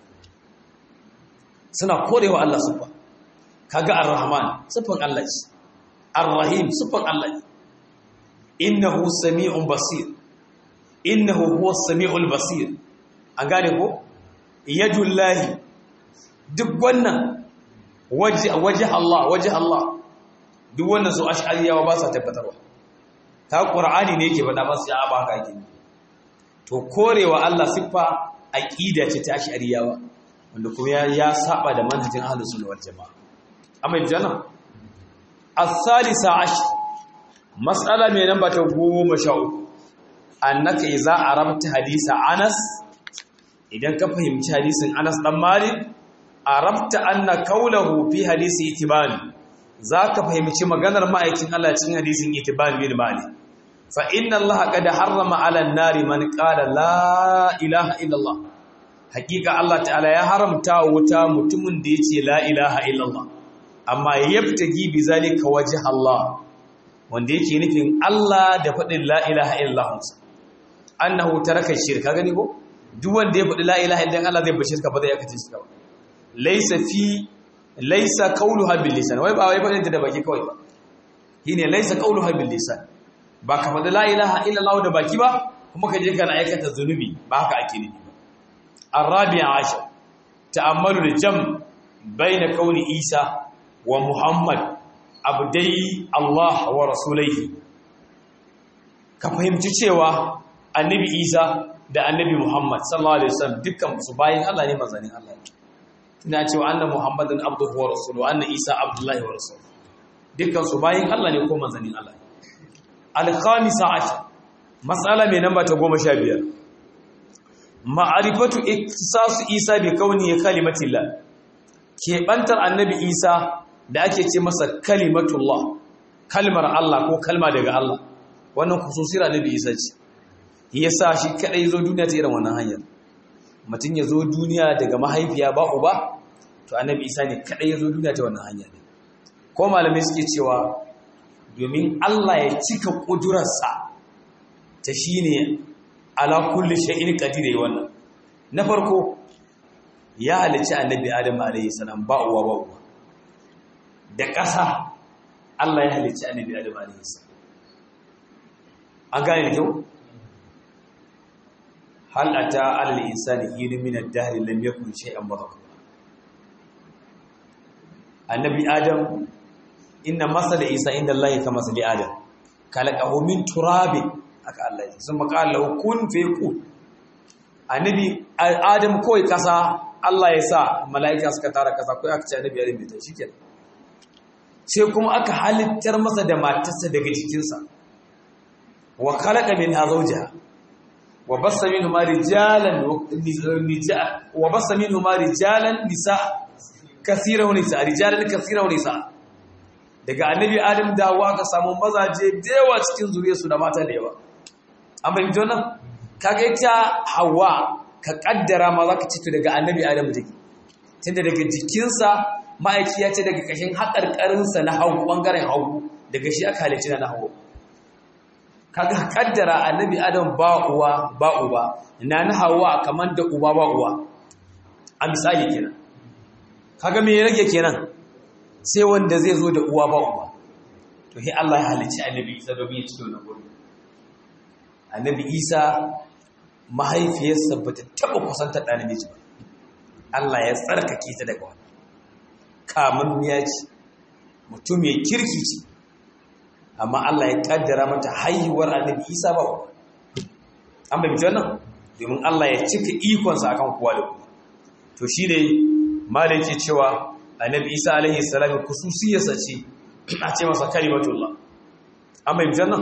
suna korewa Allah siffa kaga ar-rahman sifan Allah ce ar-rahim sifan Allah ne innahu sami'un basir innahu huwa sami'ul basir an gane ko yadullahi duk wannan waje waje Allah waje Allah duk wannan su ash'ariyawa ba sa tabbatarwa ta qur'ani ne yake faɗa masu ya ba ka yake to korewa Allah siffa aqida ce ta ash'ariyawa wanda kuma ya saba da manhajin ahlus sunna wal jamaa amma jana as-salisa ash mas'ala mai namba ta 13 annaka idza arabta hadisa Anas idan ka fahimci hadisin Anas dan Malik arabta anna qawluhu fi hadisi itiban zaka fahimci maganar ma'aikin Allah cikin hadisin itiban bin Malik fa inna Allah qad harrama 'ala an-nari man qala la ilaha illa Allah hakika Allah ta'ala ya haramta wuta mutumin da yace la ilaha illa Allah amma yabtagi bi zalika wajh Allah wanda yake nufin Allah da fadin la ilaha illallah annahu taraka shirka gani ko duk wanda ya faɗi la ilaha illallah Allah zai bashi ka ba zai yakace shi ka laysa fi laysa qawluha bil lisan wai ba wai faɗin ta da baki kawai ba shine laysa qawluha bil lisan ba ka faɗi la ilaha illallah da baki ba kuma ka je kana aikata zunubi ba haka ake nufi ba arabi'a ashar ta'ammalu da jam baina kauni isa wa muhammad abdai allah wa rasulaihi ka fahimci cewa annabi isa da annabi muhammad sallallahu alaihi wasallam dukkan su bayin allah ne manzanin allah ne ina cewa anna muhammadan abduhu wa rasuluhu anna isa abdullahi wa rasuluhu dukkan su bayin allah ne ko manzanin allah ne al-khamisa ashar mas'ala mai namba ta 15 ma'arifatu iktisasu isa bi kauni kalimatillah keɓantar annabi isa da ake ce masa kalimatullah kalmar Allah ko kalma daga Allah wannan kususira annabi isa ce yasa shi kadai zo duniya ta irin wannan hanyar mutum ya zo duniya daga mahaifiya ba uba to annabi isa ne kadai ya zo duniya ta wannan hanya ne ko malamai suke cewa domin Allah ya cika kudurarsa ta shine ala kulli shay'in qadir yayi wannan na farko ya halici annabi adam alayhi salam ba uwa ba uwa da ƙasa Allah ya halici annabi adam alayhi salam an gane da kyau hal ata alal insani hin min ad-dahr lam yakun shay'an madhkura annabi adam inna masala isa inda Allah ka masali adam kalaqahu min turabin aka Allah ya sun makalla kun fe ku annabi adam kawai kasa Allah ya sa mala'ika suka tara kasa kawai aka ce annabi adam bai shikenan sai kuma aka halittar masa da matarsa daga jikinsa wa khalaqa minha zawjaha wa bassa minhuma rijalan wa bassa minhuma rijalan nisa kaseeran wa nisa rijalan kaseeran wa nisa daga annabi adam dawo aka samu mazaje da yawa cikin zuriyarsu da mata da yawa an fahimci wannan kaga ita hawa ka kaddara ma zaka ci daga annabi adam take tunda daga jikinsa ma'aiki ya ce daga kashin haƙarƙarinsa na hagu ɓangaren hagu daga shi aka halicci na hagu kaga kaddara annabi adam ba uwa ba uba na na hawa kamar da uba ba uwa a misali kenan kaga me ya rage kenan sai wanda zai zo da uwa ba uba to sai Allah ya halicci annabi Isa domin ya ci wannan gurbin annabi Isa mahaifiyarsa bata taba kusantar da namiji ba Allah ya tsarkake ta daga wannan kamun ya ci mutum ya kirki ce amma Allah ya kaddara mata haihuwar annabi Isa ba uba an bai wannan domin Allah ya cika ikonsa akan kowa da kowa to shine malai ke cewa annabi isa alaihi salam kususiyarsa ce a ce masa kalimatullah an bai nan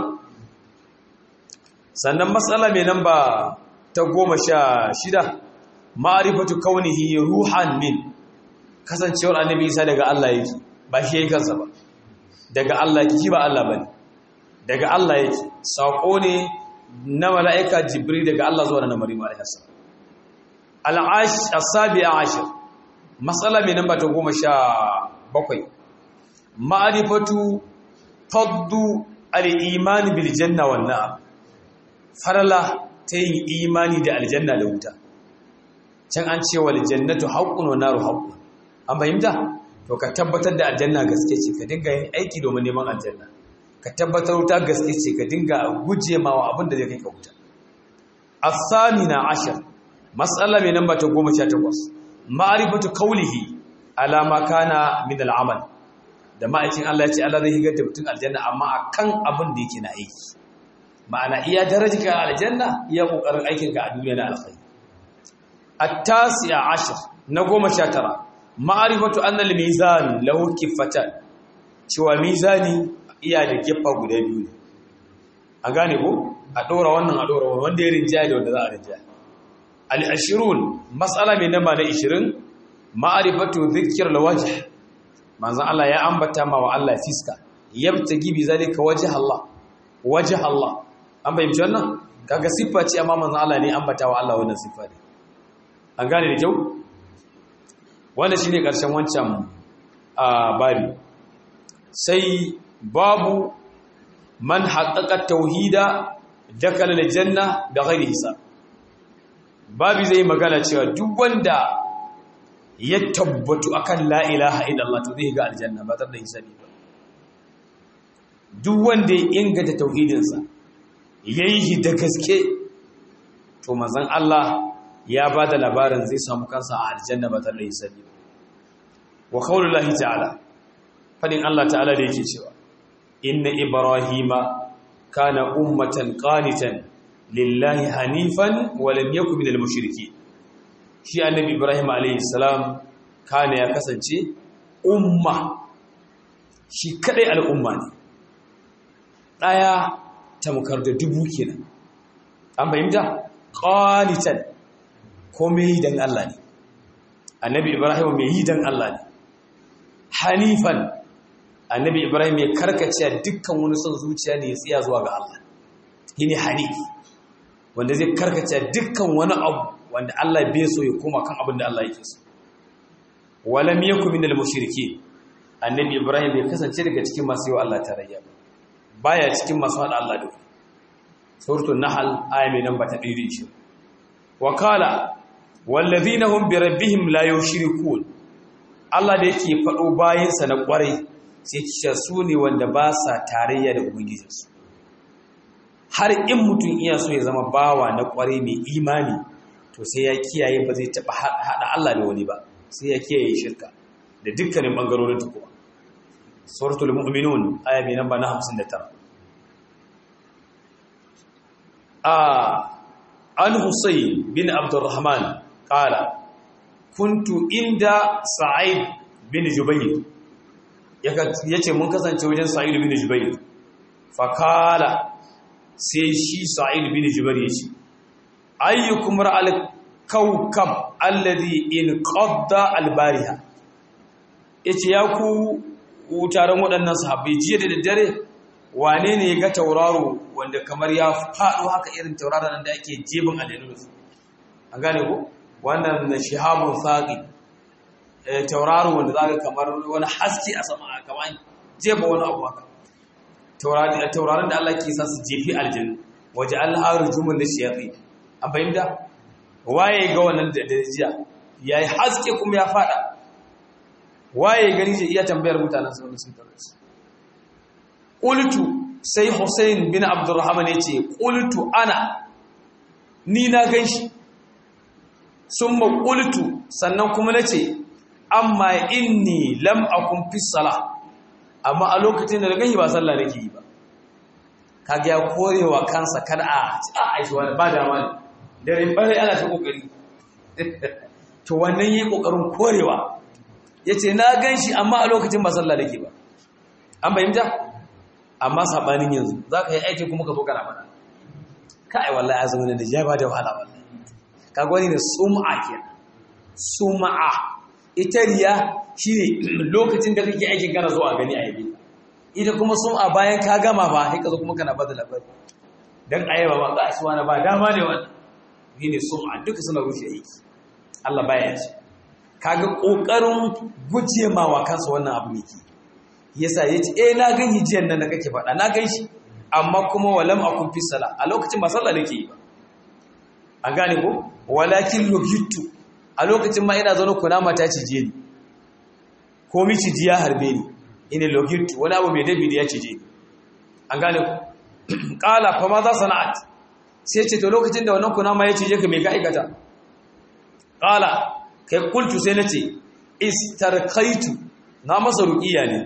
sannan matsala mai nan ba ta goma sha shida ma'arifatu kaunihi ruhan min kasancewar annabi isa daga Allah yake ba shi yayi kansa ba daga Allah yake shi ba Allah bane daga Allah yake sako ne na mala'ika jibril daga Allah zuwa na maryam alaihi salam al-ash as-sabi'a ashir matsala mai namba ta goma sha bakwai ma'arifatu faddu al'imani biljanna wannan farala ta yin imani da aljanna da wuta can an ce wa aljannatu haƙƙun wa naru haƙƙun an fahimta to ka tabbatar da aljanna gaske ce ka dinga yin aiki domin neman aljanna ka tabbatar wuta gaske ce ka dinga guje ma wa abin da zai kai ka wuta asamina ashir matsala mai namba ta goma sha takwas ma'arifatu kaulihi alama kana min al'amal da ma'aikin Allah ya ce Allah zai higar da mutum aljanna amma akan abin da yake na aiki ma'ana iya darajar aljanna iya kokarin aikin ka a duniya na alkhairi at-tasi'a ashir na 19 ma'arifatu anna al-mizan lahu kiffatan cewa mizani iya da kiffa guda biyu ne an gane ko a dora wannan a dora wannan wanda ya rinjaya da wanda za a rinjaya al-ashirun mas'ala mai namba na 20 ma'arifatu dhikr al-wajh manzon Allah ya ambata ma wa Allah fiska yabtagi bi zalika wajh Allah wajh Allah an bayyana wannan kaga siffa ce amma manzon Allah ne ambata wa Allah wannan siffa ne an gane da kyau wannan shine karshen wancan bari sai babu man haqqaqa tauhida dakala al-janna da ghairi hisab babu zai magana cewa duk wanda ya tabbatu akan la ilaha illallah to zai ga aljanna ba tare da hisabi ba duk wanda ya inganta tauhidinsa yayi shi da gaske to manzon Allah ya ba da labarin zai samu kansa a aljanna ba tare da hisabi ba wa qaulullahi ta'ala fadin Allah ta'ala da yake cewa inna ibrahima kana ummatan qanitan lillahi hanifan wa lam yakun minal mushrikeen shi annabi ibrahim alayhi salam kana ya kasance umma shi kadai al'umma ne daya tamkar da dubu kenan an fahimta qanitan komai dan Allah ne annabi ibrahim mai yi dan Allah ne hanifan annabi ibrahim ya karkace dukkan wani son zuciya ne ya tsaya zuwa ga Allah shine hanif wanda zai karkace dukkan wani abu wanda Allah bai so ya koma kan abin da Allah yake so walam yakun minal mushrikeen annabi ibrahim bai kasance daga cikin masu yi Allah tarayya baya cikin masu hada Allah da suratul nahl aya mai namba ta 120 wa qala wallazina hum bi rabbihim la yushrikun Allah da yake fado bayinsa na kwarai sai kisha su ne wanda ba sa tarayya da ubangijinsu har in mutum iya so ya zama bawa na kwarai mai imani to sai ya kiyaye ba zai taɓa haɗa Allah da wani ba sai ya kiyaye shirka da dukkanin ɓangarorin ta kuma suratul mu'minun aya mai namba na 59 a an husayn bin abdurrahman qala kuntu inda sa'id bin jubayr yace mun kasance wajen sa'id bin jubayr fa kala sai shi sa'id bin jubayr yace ayyukum ra'al kawkab alladhi in qadda albariha yace ya ku taron waɗannan sahabbai jiya da daddare wane ne ga tauraro wanda kamar ya faɗo haka irin tauraron da ake jebin aljanu su an gane ko wannan shihabun saqi tauraro wanda zaka kamar wani haske a sama kamar jeba wani abu haka tauraron da Allah ke sa su jefi aljanu waje Allah rujumun lishayatin an fahimta waye ga wannan da jiya ya yi haske kuma ya fada waye gani zai iya tambayar mutanen sauran sun tare su ƙultu sai hussein bin abdurrahman ya ce ƙultu ana ni na gan shi sun ma ƙultu sannan kuma na ce amma inni lam akun fi sala amma a lokacin da na gani ba sallah nake yi ba kaga ya korewa kansa kada a a aishi wani ba dama ne da rimbarai ana ta kokari to wannan yi kokarin korewa yace na ganshi amma a lokacin ba sallah dake ba an bayyana amma sabanin yanzu zaka yi aiki kuma ka zo kana mana kai wallahi azumin da jaba da wahala wallahi kaga wani ne sum'a kenan sum'a ita riya shine lokacin da kake aikin kana zo a gani a yabi ita kuma sum'a bayan ka gama ba sai ka zo kuma kana bada labari dan ayaba ba ga shi wani ba dama ne wannan ni ne sum'a duka suna rushe aiki Allah baya ce kaga kokarin guje ma wa kansa wannan abu yake yasa yace eh na gan hijiyan nan da kake faɗa na gan shi amma kuma walam akun fi sala a lokacin ba sallah nake yi ba an gane ko walakin lugitu a lokacin ma ina zaune kuna mata cije ni ko miciji ya harbe ni ina lugitu wani abu mai dabi da ya cije ni an gane ko qala fa ma za sana'at sai ce to lokacin da wannan kuna ma ya cije ka me ka aikata qala kai kultu sai nace istarqaitu na masa ruqiya ne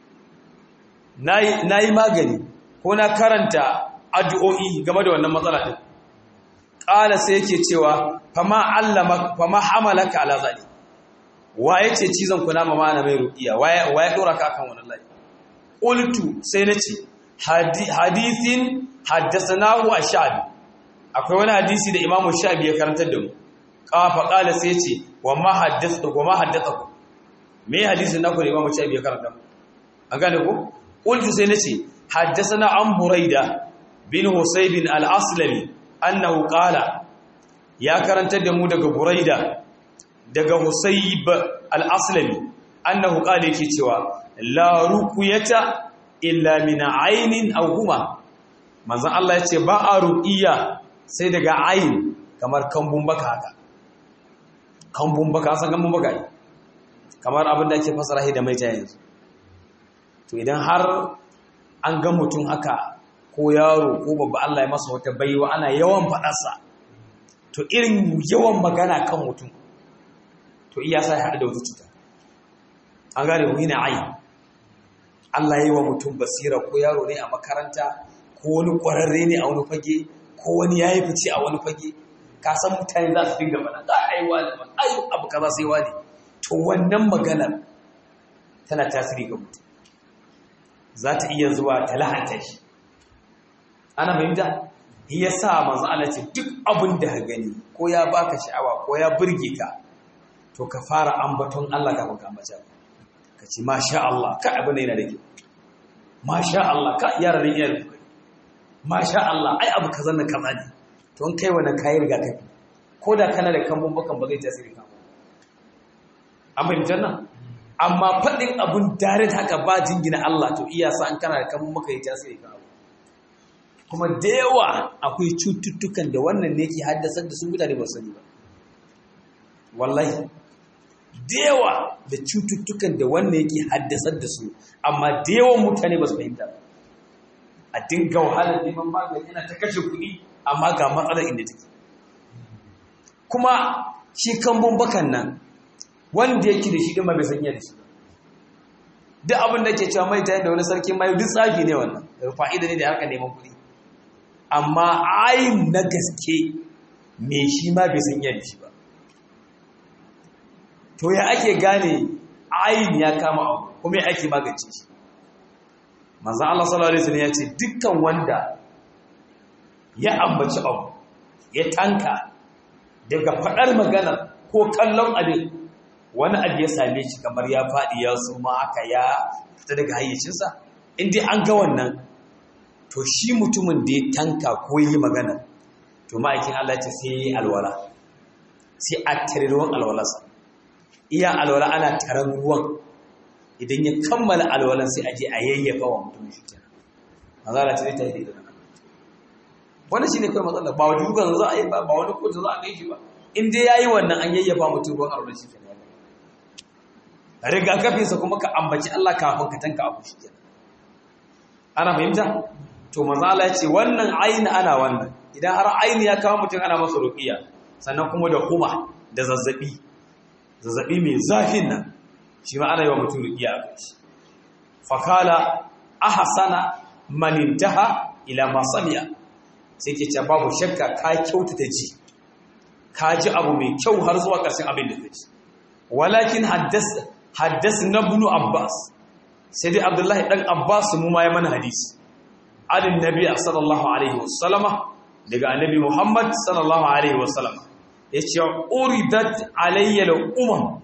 nayi nayi magani ko na karanta addu'o'i game da wannan matsala din qala sai yake cewa fama allama fama hamalaka ala zali waye ce cizon kuna ma mana mai ruqiya waye waye dora ka akan wannan layi qultu sai nace hadithin haddathanahu ash-shabi akwai wani hadisi da imamu shabi ya karantar da mu kafa kala sai ce wa ma haddatha wa ma haddatha me hadisin naku da imamu shabi ya karanta an gane ko qultu sai nace haddathana an buraida bin husayb al-aslami annahu qala ya karantar da mu daga buraida daga husayb al-aslami annahu qala yake cewa la ruqyata illa min aynin aw huma manzon Allah yace ba a ruqiya sai daga ayin kamar kambun baka haka kambun baka san kambun baka ne kamar abin da ake fasara shi da maita yanzu to idan har an ga mutum haka ko yaro ko babba Allah ya masa wata baiwa ana yawan faɗarsa to irin yawan magana kan mutum to iya sa ya haɗu da wata cuta an gane mu yana ai Allah ya yi wa mutum basira ko yaro ne a makaranta ko wani ƙwararre ne a wani fage ko wani ya yi fice a wani fage ka san mutane za su dinga faɗa za a yi wani ba a yi abu kaza sai wani to wannan maganar tana tasiri ga mutum za ta iya zuwa ta lahanta shi ana fahimta ya sa manzo Allah ce duk abin da ka gani ko ya baka sha'awa ko ya burge ka to ka fara ambaton Allah kafin ka ambata ka ce masha Allah ka abin da yana da kyau masha Allah ka yara da iya da masha Allah ai abu kaza na kaza ne to in kai wannan kayi rigakafi ko da kana da kambun bakan ba zai tasiri ka an fahimtar nan amma faɗin abun dare haka ba jingina Allah to iya sa an kana da kambun baka yi tasiri ka kuma da yawa akwai cututtukan da wannan ne ke haddasar da su mutane ba sani ba wallahi da yawa da cututtukan da wannan yake haddasar da su amma da yawan mutane ba su fahimta ba a dinga wahalar neman magani yana ta kashe kuɗi amma ga matsalar inda take kuma shi kambun bakan nan wanda yake da shi ma bai sanya da shi ba duk abin da ke cewa mai ta da wani sarki mai duk tsafi ne wannan fa'ida ne da harka neman kuɗi amma ayin na gaske me shi ma bai sanya da shi ba to ya ake gane ayin ya kama abu kuma ya ake magance shi manzan Allah sallallahu Alaihi wasallam ya ce dukkan wanda ya ambaci abu ya tanka daga faɗar magana ko kallon abin wani abu ya same shi kamar ya faɗi ya suma haka ya fita daga hayyacinsa inda an ga wannan to shi mutumin da ya tanka ko yi magana to ma'aikin Allah ce sai ya yi alwala sai a tare ruwan alwalarsa iya alwala ana taron ruwan idan ya kammala alwalan sai aje a yayyafa wa mutum shi kenan mazala ce ta yi da nan wannan shine kai matsala ba wani dukan za a yi ba ba wani kotu za a kai shi ba in dai yayi wannan an yayyafa mutum ruwan alwalan shi kenan rigakafin sa kuma ka ambaci Allah kafin ka tanka abu shi kenan ana fahimta to mazala ce wannan aini ana wannan idan har aini ya kawo mutum ana masa ruqiya sannan kuma da kuma da zazzabi zazzabi mai zafin nan shi ma ana yi wa mutum riƙiya a kai shi fakala ahasana manintaha ila masaniya sai ke ce babu shakka ka kyautata ji ka ji abu mai kyau har zuwa ƙarshen abin da ka ji walakin haddas na bunu abbas sai dai abdullahi ɗan abbas mu ma ya mana hadisi alin nabi sallallahu alaihi wasallama daga annabi muhammad sallallahu alaihi wasallama ya ce uridat alayyar umar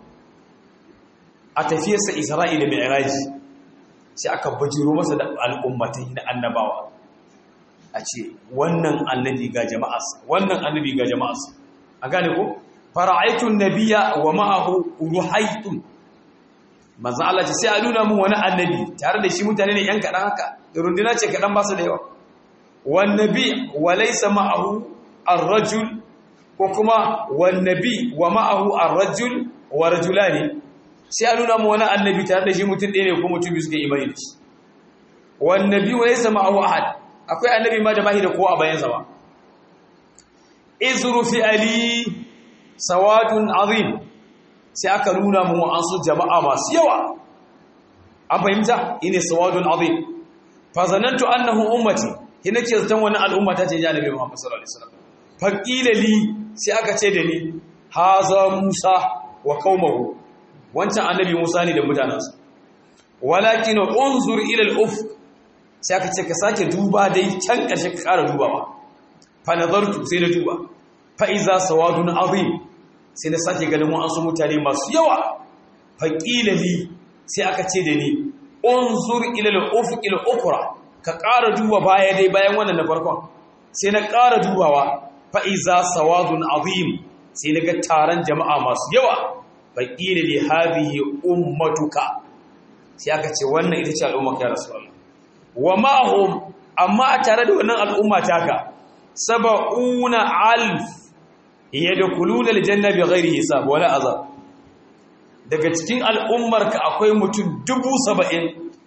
a tafiyarsa isra'ila mai iraji sai aka bajiro masa da al'ummatai na annabawa a ce wannan annabi ga jama'arsa wannan annabi ga jama'arsa a gane ko fara'aitun nabiya wa ma'ahu ruhaitun manzo Allah ce sai a nuna mun wani annabi tare da shi mutane ne yan kadan haka runduna ce kadan ba su da yawa wan nabi wa laysa ma'ahu ar-rajul ko kuma wan nabi wa ma'ahu ar-rajul wa rajulani sai a nuna mu wani annabi tare da shi mutum ɗaya ne ko mutum biyu suke imani da shi wan nabi wa laysa ma'ahu ahad akwai annabi ma da bahi da kowa a bayan sa ba izru fi ali sawadun azim sai aka nuna mu an su jama'a masu yawa an fahimta ine sawadun azim fa zanantu annahu ummati kina ke zaton wani al'umma ta ce ya nabi Muhammad sallallahu alaihi wasallam fa qila li sai aka ce da ni haza musa wa qaumahu wancan annabi musa ne da mutanansa walakin unzur ila al-ufq sai aka ce ka sake duba dai can ƙarshe ka ƙara dubawa fa nazartu sai na duba fa iza sawadun azim sai na sake ganin wa'ansu mutane masu yawa faƙila li sai aka ce da ni unzur ila al-ufuq al-ukhra ka ƙara duba baya dai bayan wannan na farkon sai na ƙara dubawa fa iza sawadun azim sai na ga taron jama'a masu yawa faƙila li hadhihi ummatuka sai aka ce wannan ita ce al'umma ya rasulullah wa ma'hum amma a tare da wannan al'umma taka saba'una alf yadkhuluna aljanna bighairi hisab wala azab daga cikin al'ummarka akwai mutum dubu saba'in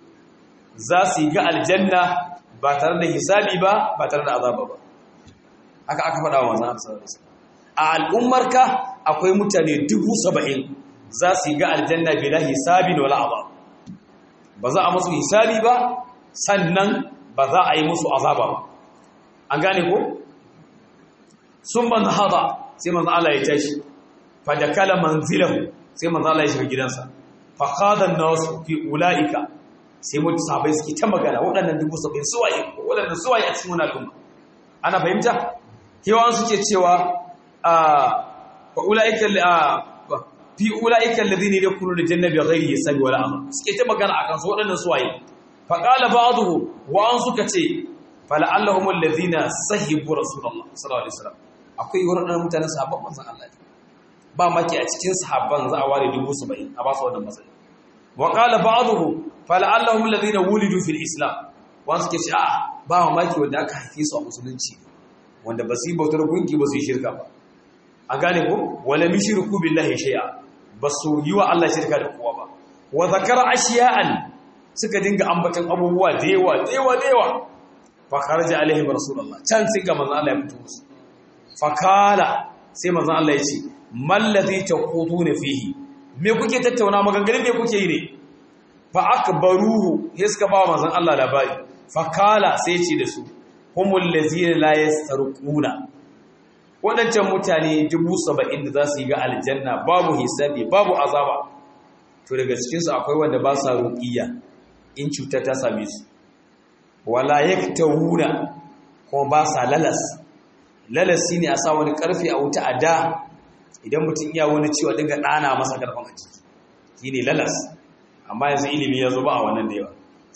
za su yi ga aljanna ba tare da hisabi ba ba tare da azaba ba haka aka faɗa wa manzan a al'ummarka akwai mutane dubu saba'in za su yi ga aljanna bila hisabi da wala azab ba za a musu hisabi ba sannan ba za a yi musu azaba ba an gane ko sun man haɗa sai manzan Allah ya tashi fa da kala manzilahu sai manzo Allah ya shiga gidansa fa qadan nas fi ulaika sai mutu sabai suke ta magana waɗannan dubu saba'in suwaye waɗannan suwaye a cikin wannan al'umma ana fahimta kewan suke cewa a fa ulaika fi ulaika alladhina yadkhuluna al-jannata bighairi hisabi wala amal suke ta magana akan su waɗannan suwaye fa qala ba'dhu wa an suka ce fala'allahum alladhina sahibu rasulullah sallallahu alaihi wasallam akwai waɗannan mutanen sahabban manzon Allah ba maki a cikin sahabban za a ware dubu saba'in a ba su wannan matsayi wa qala ba'dhu fala'allahum alladhina wulidu fil islam wanda suke ce a ba maki wanda aka haife su a musulunci wanda ba su yi bautar gunki ba su yi shirka ba an gane ko wala mishriku billahi shay'a ba su yi wa Allah shirka da kowa ba wa zakara ashiya'an suka dinga ambatan abubuwa da yawa da yawa da yawa fa kharaja alaihim rasulullah can sai ga manzon Allah ya fito musu fa kala sai manzon Allah ya ce mallazi taquduna fihi me kuke tattauna maganganun me kuke yi ne fa akbaruhu sai suka ba manzon Allah labari fa kala sai ce da su humul ladzina la yastarquna wadancan mutane 70 da za su yi ga aljanna babu hisabi babu azaba to daga cikin su akwai wanda ba sa ruqiya in cuta ta same su wala yaktawuna kuma ba sa lalas lalas shine a sa wani karfi a wuta a da idan mutum iya wani ciwo dinga ɗana masa karfin a ciki shi ne lalas amma yanzu ilimi ya zo ba a wannan da yawa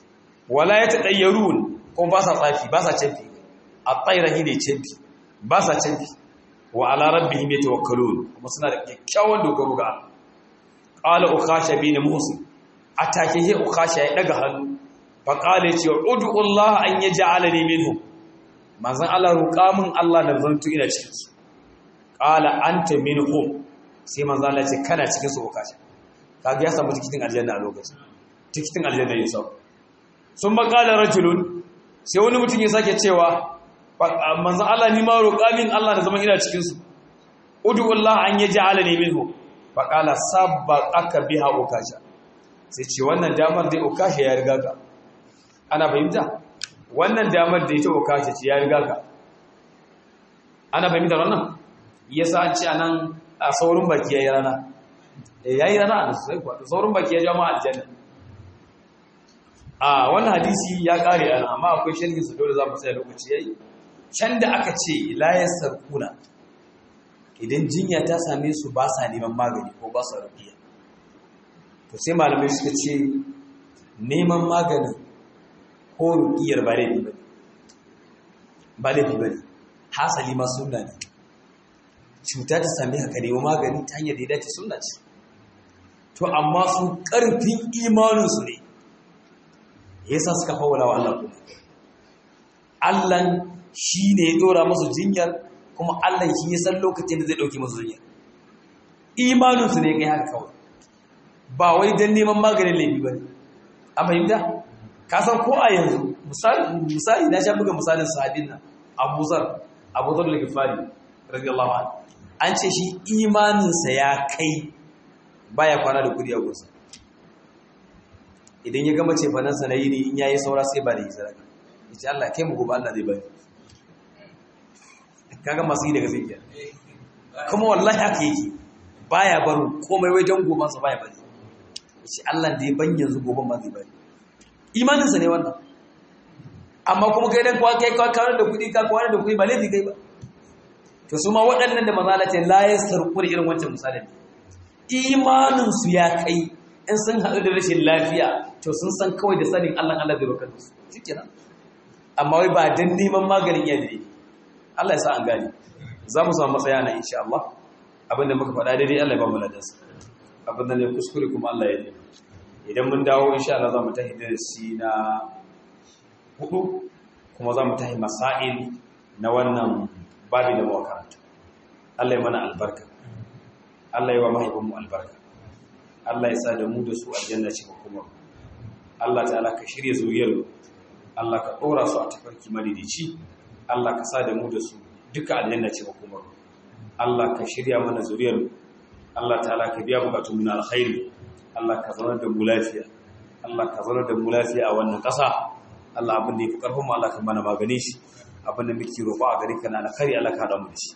wala ya taɗayyarun kuma ba sa tsafi ba sa canfi a tsairahi ne canfi ba sa canfi wa ala rabbihim yatawakkalun kuma suna da kyakkyawan dogaro ga Allah qala ukhasha bin muhsin atake he ukhasha ya daga hannu fa qala ya ce ud'u Allah an yaj'alani minhum manzon Allah roƙa min Allah da zantu ina cikin su qala anta minhum sai manzo Allah ce kana cikin su okashi kaga ya samu tikitin aljanna a lokacin tikitin aljanna ya sau sun makala rajulun sai wani mutum ya sake cewa manzo Allah ni ma roƙa min Allah da zaman ina cikin su udu Allah an yaj'alani minhu fa qala sabbaqaka biha okasha sai ce wannan damar dai okasha ya riga ka ana fahimta wannan damar da ita okasha ce ya riga ka ana fahimta wannan yasa an ce anan a saurin baki yayi rana eh yayi rana a sai kuwa saurin baki ya jama'a aljanna a wannan hadisi ya kare ana amma akwai sharhi su dole za mu tsaya lokaci yayi can da aka ce la yasarkuna idan jinya ta same su ba sa neman magani ko ba sa rufiya to sai malamai suka ce neman maganin ko rufiyar ba laifi bane ba laifi bane hasali ma sunna ne cuta ta same ka nemi magani ta hanyar da ya dace sunna ce to amma su ƙarfin imaninsu ne yasa suka fawala wa Allah kuma Allah shi ne ya dora musu jinyar kuma Allah shi ya san lokacin da zai dauke musu jinyar imaninsu ne kai haka kawai ba wai don neman maganin laifi ba ne a fahimta ka san ko a yanzu misali na sha buga misalin sahabin nan abu zar abu zar da gifari radiyallahu anhu an ce shi imaninsa ya kai baya kwana da kudi a gunsa idan ya gama ce fanansa na yi ne in yayi saura sai ba da yi sadaka ya ce Allah kai mu gobe Allah zai bari kaga masu yi daga zai kiyar kuma wallahi haka yake baya baro komai wai don goban sa baya bari ya ce Allah da ya ban yanzu goben ma zai bari imaninsa ne wannan amma kuma kai dan kai ka kawar da kudi ka kawar da kudi ba laifi kai ba to su ma waɗannan da mazalatin la yasarqu da irin wancan misalin imaninsu ya kai in sun haɗu da rashin lafiya to sun san kawai da sanin Allah Allah zai bakar su shi kenan amma wai ba dan neman maganin yadda ne Allah ya sa an gane za mu samu matsaya na insha Allah abinda muka faɗa daidai Allah ya ba mu ladansa abinda ne kuskure kuma Allah ya yi idan mun dawo insha Allah za mu tahi darasi na hudu kuma za mu tahi masail na wannan babi da makaranta Allah ya mana albarka Allah ya wa mahaifinmu albarka Allah ya sa da mu da su aljanna ce ba kuma Allah ta'ala ka shirya zuriyar Allah ka ɗora su a tafarki madidici Allah ka sa da mu da su duka aljanna ce ba kuma Allah ka shirya mana zuriyar Allah ta'ala ka biya bukatun na alkhairi Allah ka zauna da mu lafiya Allah ka zauna da mu lafiya a wannan ƙasa Allah abin da ya fi ƙarfin mu Allah ka mana magani shi abin da muke roƙo a gare ka na alkhairi Allah ka da mu da shi